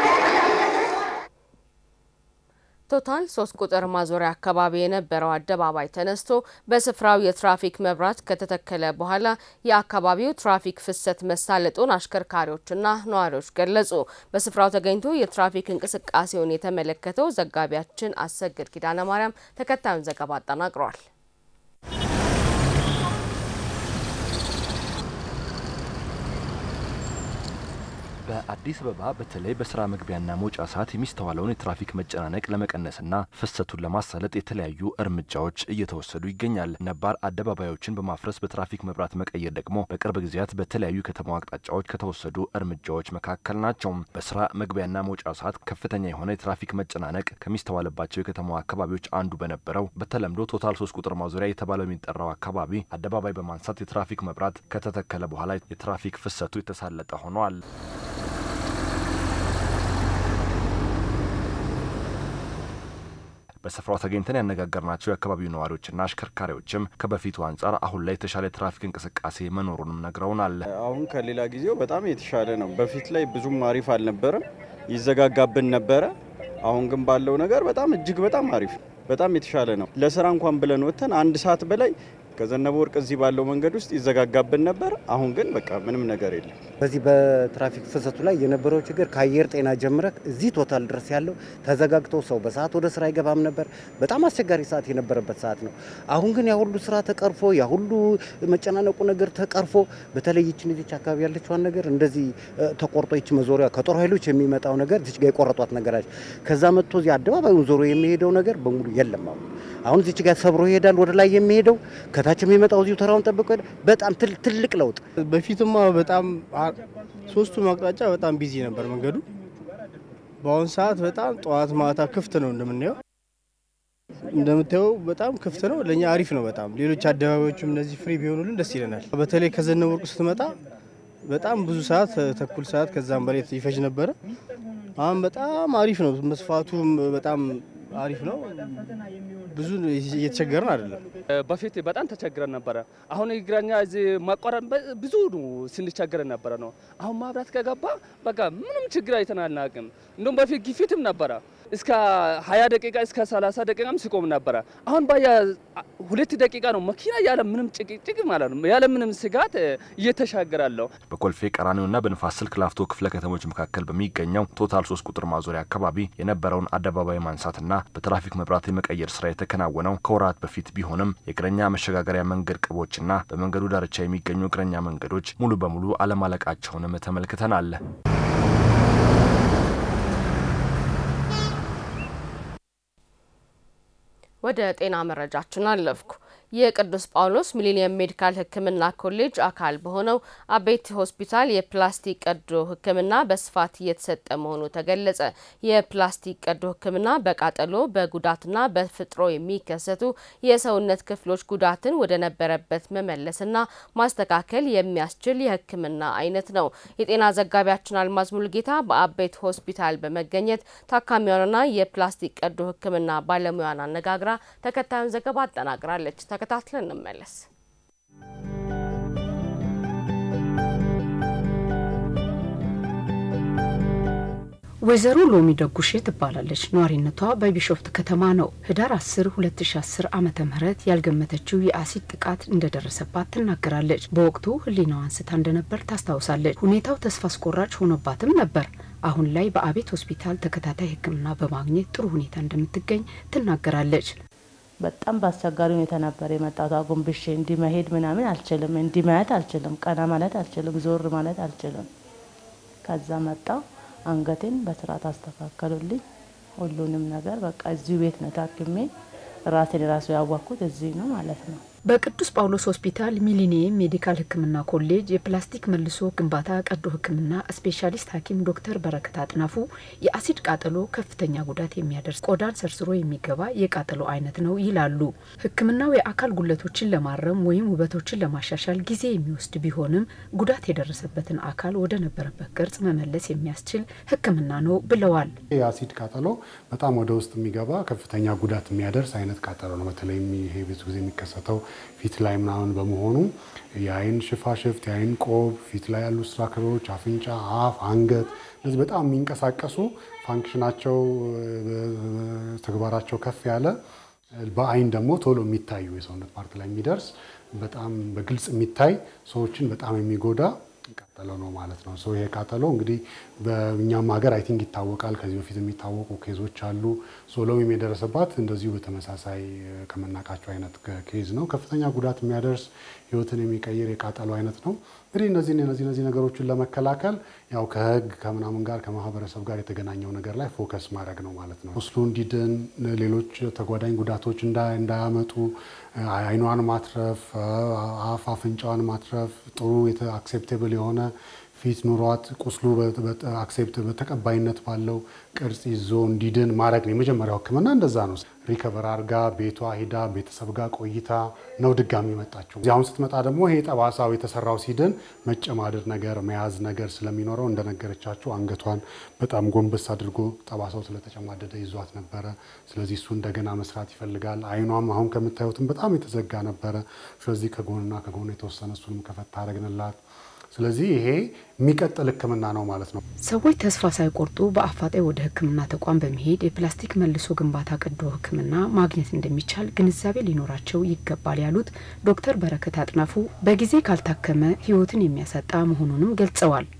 ቶታል ሶስት ቁጥር ማዞሪያ አካባቢ የነበረው አደባባይ ተነስቶ በስፍራው የትራፊክ መብራት ከተተከለ በኋላ የአካባቢው ትራፊክ ፍሰት መሳለጡን አሽከርካሪዎችና ነዋሪዎች ገለጹ። በስፍራው ተገኝቶ የትራፊክ እንቅስቃሴውን የተመለከተው ዘጋቢያችን አሰግድ ኪዳነ ማርያም ተከታዩን ዘገባ አጠናቅሯል። በአዲስ አበባ በተለይ በስራ መግቢያና መውጫ ሰዓት የሚስተዋለውን የትራፊክ መጨናነቅ ለመቀነስና ፍሰቱን ለማሳለጥ የተለያዩ እርምጃዎች እየተወሰዱ ይገኛል። ነባር አደባባዮችን በማፍረስ በትራፊክ መብራት መቀየር ደግሞ በቅርብ ጊዜያት በተለያዩ ከተማ አቅጣጫዎች ከተወሰዱ እርምጃዎች መካከል ናቸው። በስራ መግቢያና መውጫ ሰዓት ከፍተኛ የሆነ የትራፊክ መጨናነቅ ከሚስተዋልባቸው የከተማዋ አካባቢዎች አንዱ በነበረው በተለምዶ ቶታል ሶስት ቁጥር ማዞሪያ የተባለው የሚጠራው አካባቢ አደባባይ በማንሳት የትራፊክ መብራት ከተተከለ በኋላ የትራፊክ ፍሰቱ የተሳለጠ ሆኗል። በስፍራው ተገኝተን ያነጋገርናቸው የአካባቢው ነዋሪዎችና አሽከርካሪዎችም ከበፊቱ አንጻር አሁን ላይ የተሻለ የትራፊክ እንቅስቃሴ መኖሩንም ነግረውናል። አሁን ከሌላ ጊዜው በጣም የተሻለ ነው። በፊት ላይ ብዙም አሪፍ አልነበረም፣ ይዘጋጋብን ነበረ። አሁን ግን ባለው ነገር በጣም እጅግ በጣም አሪፍ በጣም የተሻለ ነው። ለስራ እንኳን ብለን ወጥተን አንድ ሰዓት በላይ ከዘነበ ወርቅ እዚህ ባለው መንገድ ውስጥ ይዘጋጋብን ነበር። አሁን ግን በቃ ምንም ነገር የለም። በዚህ በትራፊክ ፍሰቱ ላይ የነበረው ችግር ከአየር ጤና ጀምረ እዚህ ቶታል ድረስ ያለው ተዘጋግቶ ሰው በሰዓት ወደ ስራ አይገባም ነበር። በጣም አስቸጋሪ ሰዓት የነበረበት ሰዓት ነው። አሁን ግን ያ ሁሉ ስራ ተቀርፎ ያ ሁሉ መጨናነቁ ነገር ተቀርፎ በተለይ ይችን ዚች አካባቢ ያለችዋን ነገር እንደዚህ ተቆርጦ ይች መዞሪያ ከጦር ኃይሎች የሚመጣው ነገር ዚች ጋር የቆረጧት ነገራች ከዛ መጥቶ እዚህ አደባባዩን ዞሮ የሚሄደው ነገር በሙሉ የለም። አሁን አሁን ዚች ጋር ሰብሮ ይሄዳል ወደ ላይ የሚሄደው ከታች የሚመጣው እዚሁ ተራውን ጠብቆ በጣም ትልቅ ለውጥ። በፊትማ በጣም ሶስቱም አቅጣጫ በጣም ቢዚ ነበር መንገዱ። በአሁኑ ሰዓት በጣም ጠዋት ማታ ክፍት ነው እንደምናየው እንደምታየው በጣም ክፍት ነው። ለእኛ አሪፍ ነው በጣም ሌሎች አደባባዮችም እነዚህ ፍሪ ቢሆኑልን ደስ ይለናል። በተለይ ከዘነበ ወርቅ ስትመጣ በጣም ብዙ ሰዓት ተኩል ሰዓት ከዛም በላይ ይፈጅ ነበረ። አሁን በጣም አሪፍ ነው። መስፋቱም በጣም አሪፍ ነው። ብዙ እየተቸገርን አይደለም። በፊት በጣም ተቸግረን ነበረ። አሁን እግረኛ እዚህ ማቋረጥ ብዙ ስንቸገር ነበረ ነው። አሁን መብራት ከገባ በቃ ምንም ችግር አይተን አናውቅም። እንደውም በፊት ግፊትም ነበረ እስከ 20 ደቂቃ እስከ 30 ደቂቃም ሲቆም ነበረ። አሁን ባያ ሁለት ደቂቃ ነው መኪና ያለ ምንም ጭቅጭቅ ማለት ነው ያለ ምንም ስጋት እየተሻገራለሁ። በኮልፌ ቀራኒዮና በንፋስ ስልክ ላፍቶ ክፍለ ከተሞች መካከል በሚገኘው ቶታል ሶስት ቁጥር ማዞሪያ አካባቢ የነበረውን አደባባይ ማንሳትና በትራፊክ መብራት የመቀየር ስራ የተከናወነው ከወራት በፊት ቢሆንም የእግረኛ መሸጋገሪያ መንገድ ቅቦችና በመንገዱ ዳርቻ የሚገኙ እግረኛ መንገዶች ሙሉ በሙሉ አለማለቃቸውንም ተመልክተናል። ወደ ጤና መረጃችን አለፍኩ። የቅዱስ ጳውሎስ ሚሊኒየም ሜዲካል ሕክምና ኮሌጅ አካል በሆነው አቤት ሆስፒታል የፕላስቲክ ቀዶ ሕክምና በስፋት እየተሰጠ መሆኑ ተገለጸ። የፕላስቲክ ቀዶ ሕክምና በቃጠሎ በጉዳትና በፍጥሮ የሚከሰቱ የሰውነት ክፍሎች ጉዳትን ወደ ነበረበት መመለስና ማስተካከል የሚያስችል የሕክምና አይነት ነው። የጤና ዘጋቢያችን አልማዝ ሙልጌታ በአቤት ሆስፒታል በመገኘት ታካሚዋንና የፕላስቲክ ቀዶ ሕክምና ባለሙያን አነጋግራ ተከታዩን ዘገባ አጠናቅራለች። ተከታትለን እንመለስ። ወይዘሮ ሎሚ ደጉሼ ትባላለች። ነዋሪነቷ በቢሾፍት ከተማ ነው። ህዳር 10 2010 ዓመተ ምህረት ያልገመተችው የአሲድ ጥቃት እንደደረሰባት ትናገራለች። በወቅቱ ህሊናዋ አንስታ እንደነበር ታስታውሳለች። ሁኔታው ተስፋ አስቆራጭ ሆኖባትም ነበር። አሁን ላይ በአቤት ሆስፒታል ተከታታይ ሕክምና በማግኘት ጥሩ ሁኔታ እንደምትገኝ ትናገራለች። በጣም በአስቸጋሪ ሁኔታ ነበር የመጣሁት። አጎንብሼ እንዲህ መሄድ ምናምን አልችልም፣ እንዲህ ማየት አልችልም፣ ቀና ማለት አልችልም፣ ዞር ማለት አልችልም። ከዛ መጣው አንገቴን በስርዓት አስተካከሉልኝ። ሁሉንም ነገር በቃ እዚሁ ቤት ነው ታክሜ ራሴን ራሱ ያዋኩት እዚህ ነው ማለት ነው። በቅዱስ ጳውሎስ ሆስፒታል ሚሊኒየም ሜዲካል ሕክምና ኮሌጅ የፕላስቲክ መልሶ ግንባታ ቀዶ ሕክምና ስፔሻሊስት ሐኪም ዶክተር በረከት አጥናፉ የአሲድ ቃጠሎ ከፍተኛ ጉዳት የሚያደርስ ቆዳን ሰርስሮ የሚገባ የቃጠሎ አይነት ነው ይላሉ። ሕክምናው የአካል ጉለቶችን ለማረም ወይም ውበቶችን ለማሻሻል ጊዜ የሚወስድ ቢሆንም ጉዳት የደረሰበትን አካል ወደ ነበረበት ቅርጽ መመለስ የሚያስችል ሕክምና ነው ብለዋል። የአሲድ ቃጠሎ በጣም ወደ ውስጥ የሚገባ ከፍተኛ ጉዳት የሚያደርስ አይነት ቃጠሎ ነው። በተለይም ይሄ ብዙ ጊዜ የሚከሰተው ፊት ላይ ምናምን በመሆኑ የአይን ሽፋሽፍት፣ የአይን ቆብ፣ ፊት ላይ ያሉ ስትራክቸሮች፣ አፍንጫ፣ አፍ፣ አንገት እነዚህ በጣም የሚንቀሳቀሱ ፋንክሽናቸው ተግባራቸው ከፍ ያለ በአይን ደግሞ ቶሎ የሚታዩ የሰውነት ፓርት ላይ የሚደርስ በጣም በግልጽ የሚታይ ሰዎችን በጣም የሚጎዳ ቃጠሎ ነው ማለት ነው። ይሄ ቃጠሎ እንግዲህ በእኛም ሀገር አይ ቲንክ ይታወቃል። ከዚህ በፊት የሚታወቁ ኬዞች አሉ። ሎሚም የደረሰባት እንደዚሁ በተመሳሳይ ከመናቃቸው አይነት ኬዝ ነው። ከፍተኛ ጉዳት የሚያደርስ ህይወትን የሚቀይር የቃጠሎ አይነት ነው። እንግዲህ እነዚህ እነዚህ እነዚህ ነገሮችን ለመከላከል ያው ከህግ ከምናምን ጋር ከማህበረሰብ ጋር የተገናኘው ነገር ላይ ፎከስ ማድረግ ነው ማለት ነው። ቁስሉ እንዲድን፣ ሌሎች ተጓዳኝ ጉዳቶች እንዳያመጡ አይኗን ማትረፍ፣ አፍ አፍንጫዋን ማትረፍ፣ ጥሩ አክሴፕቴብል የሆነ ፊት ኑሯት ቁስሉ አክሴፕት በተቀባይነት ባለው ቅርጽ ይዞ እንዲድን ማድረግ ነው። የመጀመሪያው ህክምና እንደዛ ነው። ሪከቨር አርጋ ቤቷ ሂዳ ቤተሰብ ጋር ቆይታ ነው ድጋሚ መጣችው። አሁን ስትመጣ ደግሞ ይሄ ጠባሳው የተሰራው ሲድን መጨማደድ ነገር መያዝ ነገር ስለሚኖረው እንደነገረቻቸው አንገቷን በጣም ጎንበስ አድርጎ ጠባሳው ስለተጨማደደ ይዟት ነበረ። ስለዚህ እሱ እንደገና መስራት ይፈልጋል። አይኗም አሁን ከምታዩትም በጣም የተዘጋ ነበረ። ስለዚህ ከጎንና ከጎን የተወሰነ እሱንም ከፈታ አረግንላት። ስለዚህ ይሄ የሚቀጥል ሕክምና ነው ማለት ነው። ሰዎች ተስፋ ሳይቆርጡ በአፋጣኝ ወደ ሕክምና ተቋም በመሄድ የፕላስቲክ መልሶ ግንባታ ቀዶ ሕክምና ማግኘት እንደሚቻል ግንዛቤ ሊኖራቸው ይገባል ያሉት ዶክተር በረከት አጥናፉ በጊዜ ካልታከመ ሕይወትን የሚያሳጣ መሆኑንም ገልጸዋል።